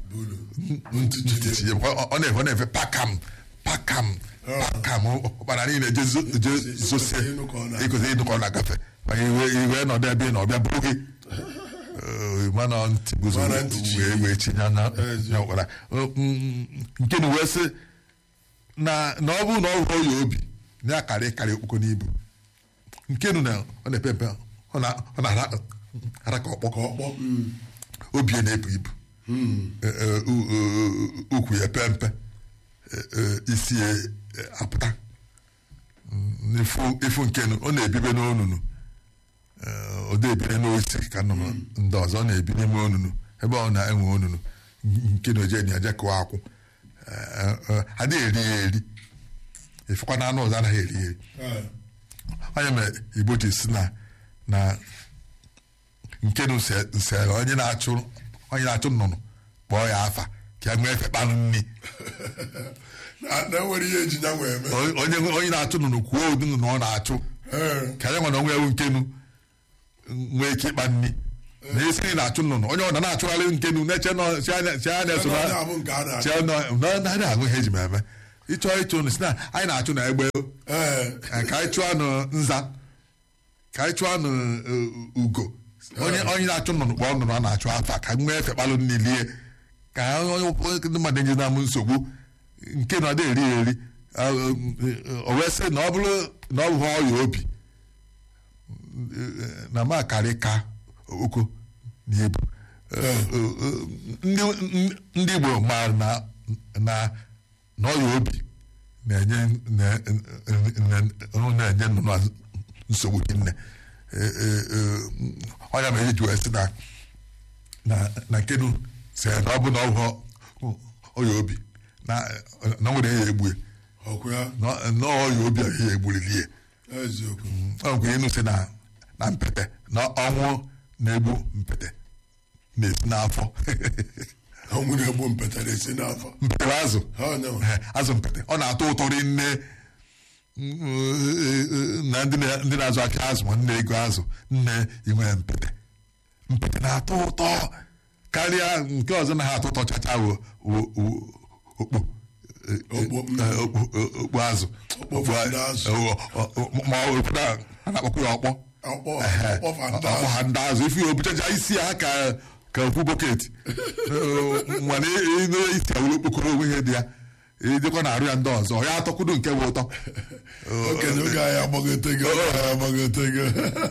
ntịtị ya ọ ọ na-efe ọ na-efe pakam pakam pakam ụkpara niile je zo- je zosie Ịnụ ka ọ na- ịkụzi ịnụ ka ọ na-agafe maka iwe iwe nọdụ ebe ị na ọbịa bụrụ gị Eh, mana ntị guzo Mana ntị chi. wee wee tinye na Ezi. na ụkpara Eh, mm, nke na wee sị na na ọ bụrụ na ọ hụrụ ya obi na ya karị karị okpoko n'ibu nke nu na ọ na-epe mpe ọ na- ọ na-ara ara ka ọkpọ ka ọkpọ mm, obi ya na-ebu ibu Eh, eh, u- u- ukwu ya pe mpe Eh, eh, isi ya eh, apụta Mm, ifu ifu nkenu ọ na-ebibe n'onunu Eh, ọ na-ebire n'osi ka nnụnụ ndị ọzọ ọ na-ebi n'ime onunu ebe ọ na-enwe onunu nke na oje na eje kụọ akwụ Eh, eh, adịghị eri ya eri ifekwa na anụ ọzọ anaghị eri ya eri ee, onye mere igbo ji si na na nke na use use onye na-achụ onye na-achụ nnụnụ kpọọ ya afa ka ya nwee efe kpanụ nri na na enwere ihe eji ya nwee eme onye onye na-achụ nnụnụ kwuo ụdị nnụnụ ọ na-achụ Ee, ka ya nwere onwe ewu nkenu nwee ike ịkpa nri na esi nri na-achụ nnụnụ onye ọ na-achụgharị nkenu na-eche nọ si anya si anya so onye na a bụ nke a na-achọ. si nọ na na ahụ ihe eji m eme ịchọ ịchụ nnụ si na anyị na-achụ na egbe Ee, ka anyị chụọ anụ nza ka anyị chụọ anụ uh, ugo onye onye na-achụ nnụnụ kpọọ nnụnụ a na-achụ afa ka nwee efe kpalụ nri lie ka onye onye- ndị mmadụ enye na m nsogbu nke na ọ dị eri eri Ah, uh, o wee sị na ọ bụrụ na ọ bụ ọya obi na m akarị ka oko na ebu ndị ndị Igbo maara na na na ọya obi na-enye na- na- na-enye nnụnụ nsogbu hinne ọnya mere eji wee sị na na na nkenu si na ọ bụ na ọ bụ ọya obi na na nwere ya egbue ọkụ ya na na ọya obi a ya egburili ya eziokwu ọ nkwe ịnụ si na na mpete na ọnwụ na-egbu mpete na-esi n'afọ ọnwụ na-egbu mpete na-esi n'afọ mpete bụ azụ Ha onye nwe. Eh, azụ mpete ọ na-atọ ụtọ rinne na ndị na- ndị na-azụ afịa azụ ma nne ego azụ nne inwe mpete mpete na-atọ ụtọ karịa nke ọzọ na ha atọ ụtọ chacha wo wo- wo- okpo Eh, eh, Okpo, mm. eh, okpo eh, okpo azụ Okpo Okpo a- fanda azụ. eh, ọ- ọ- ma ọ bụ na a na-akpọkwa ya ọkpọ ọkpọ Ehe. ọkpọ fanda ọkpọ ha ndị azụ ife ya obuchacha isi ha ka ka okwu bọket mana ịnụ isi awụrụ okpokoro onwe ihe dị ya ịdịkwa na arụ ya ndị ọzọ ya atọkwudo nke bụ ụtọ okenye oge anyị agbagotego oge anyị agbagotego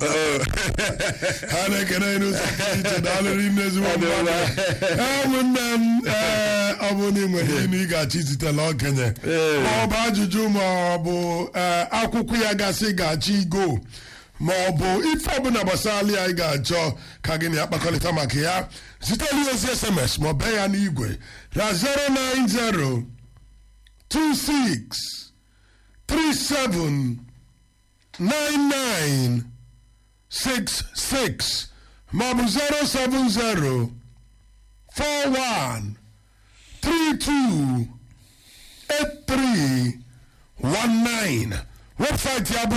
ha na-ekene anyị n'ụzọ pụrụ iche daalụrị nne ezigbo mmadụ ee ụmụnne m ee ọ bụ na ị nwere inu ị ga-achọ izitela okenye ma ọ bụ ajụjụ ma ọ bụ ee, akwụkwọ ya gasị ga-achọ igo ma ọ bụ ife ọbụla gbasara ya ị ga-achọ ka gị na ya kpakọrịta maka ya zitela ozi sms ma ọ bee ya n'igwe na 090 26 37 99 66 maọbụ 070 41 32 8319 webụsaịtị ya bụ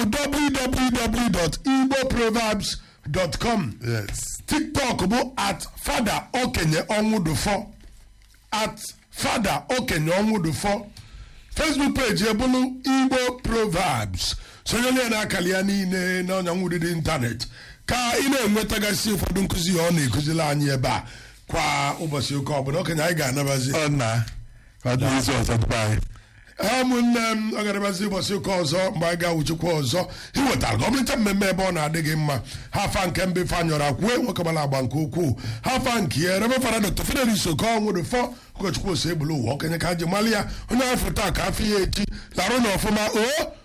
www.igboproverbs.com yes tiktok bụ at fada okenye ọnwụdụfọ at fada okenye ọnwụdụfọ facebook page ebulu igbo proverbs sonyere ya n'akara ya niile na ọnyanwụdịdị ịntanetị ka ị na-enwetagasị ụfọdụ nkụzi ya ọ na-ekụziri anyị ebe a kwa ụbọchị ụka ọbụla okenye anyị ga-anabazi ọ na ka ọ dị izu ọzọ dịba anyị ha ụmụnne m ọ ga-adabazi ụbọchị ụka ọzọ mgbe anyị ga-awụchikwa ọzọ iwetara gọọmenti mmemme ebe ọ na-adị gị mma ha afa nke mbe fanyọrọ akwue nwokegbara agba nke ukwuu ha afa nke ya rebe fara dr fidelis okonwụdụfọ ụkọchukwu ose egbulu ụwa okenye ka ha ji mali ya onye afọ taa ka afọ ya echi larụ na ọfụma o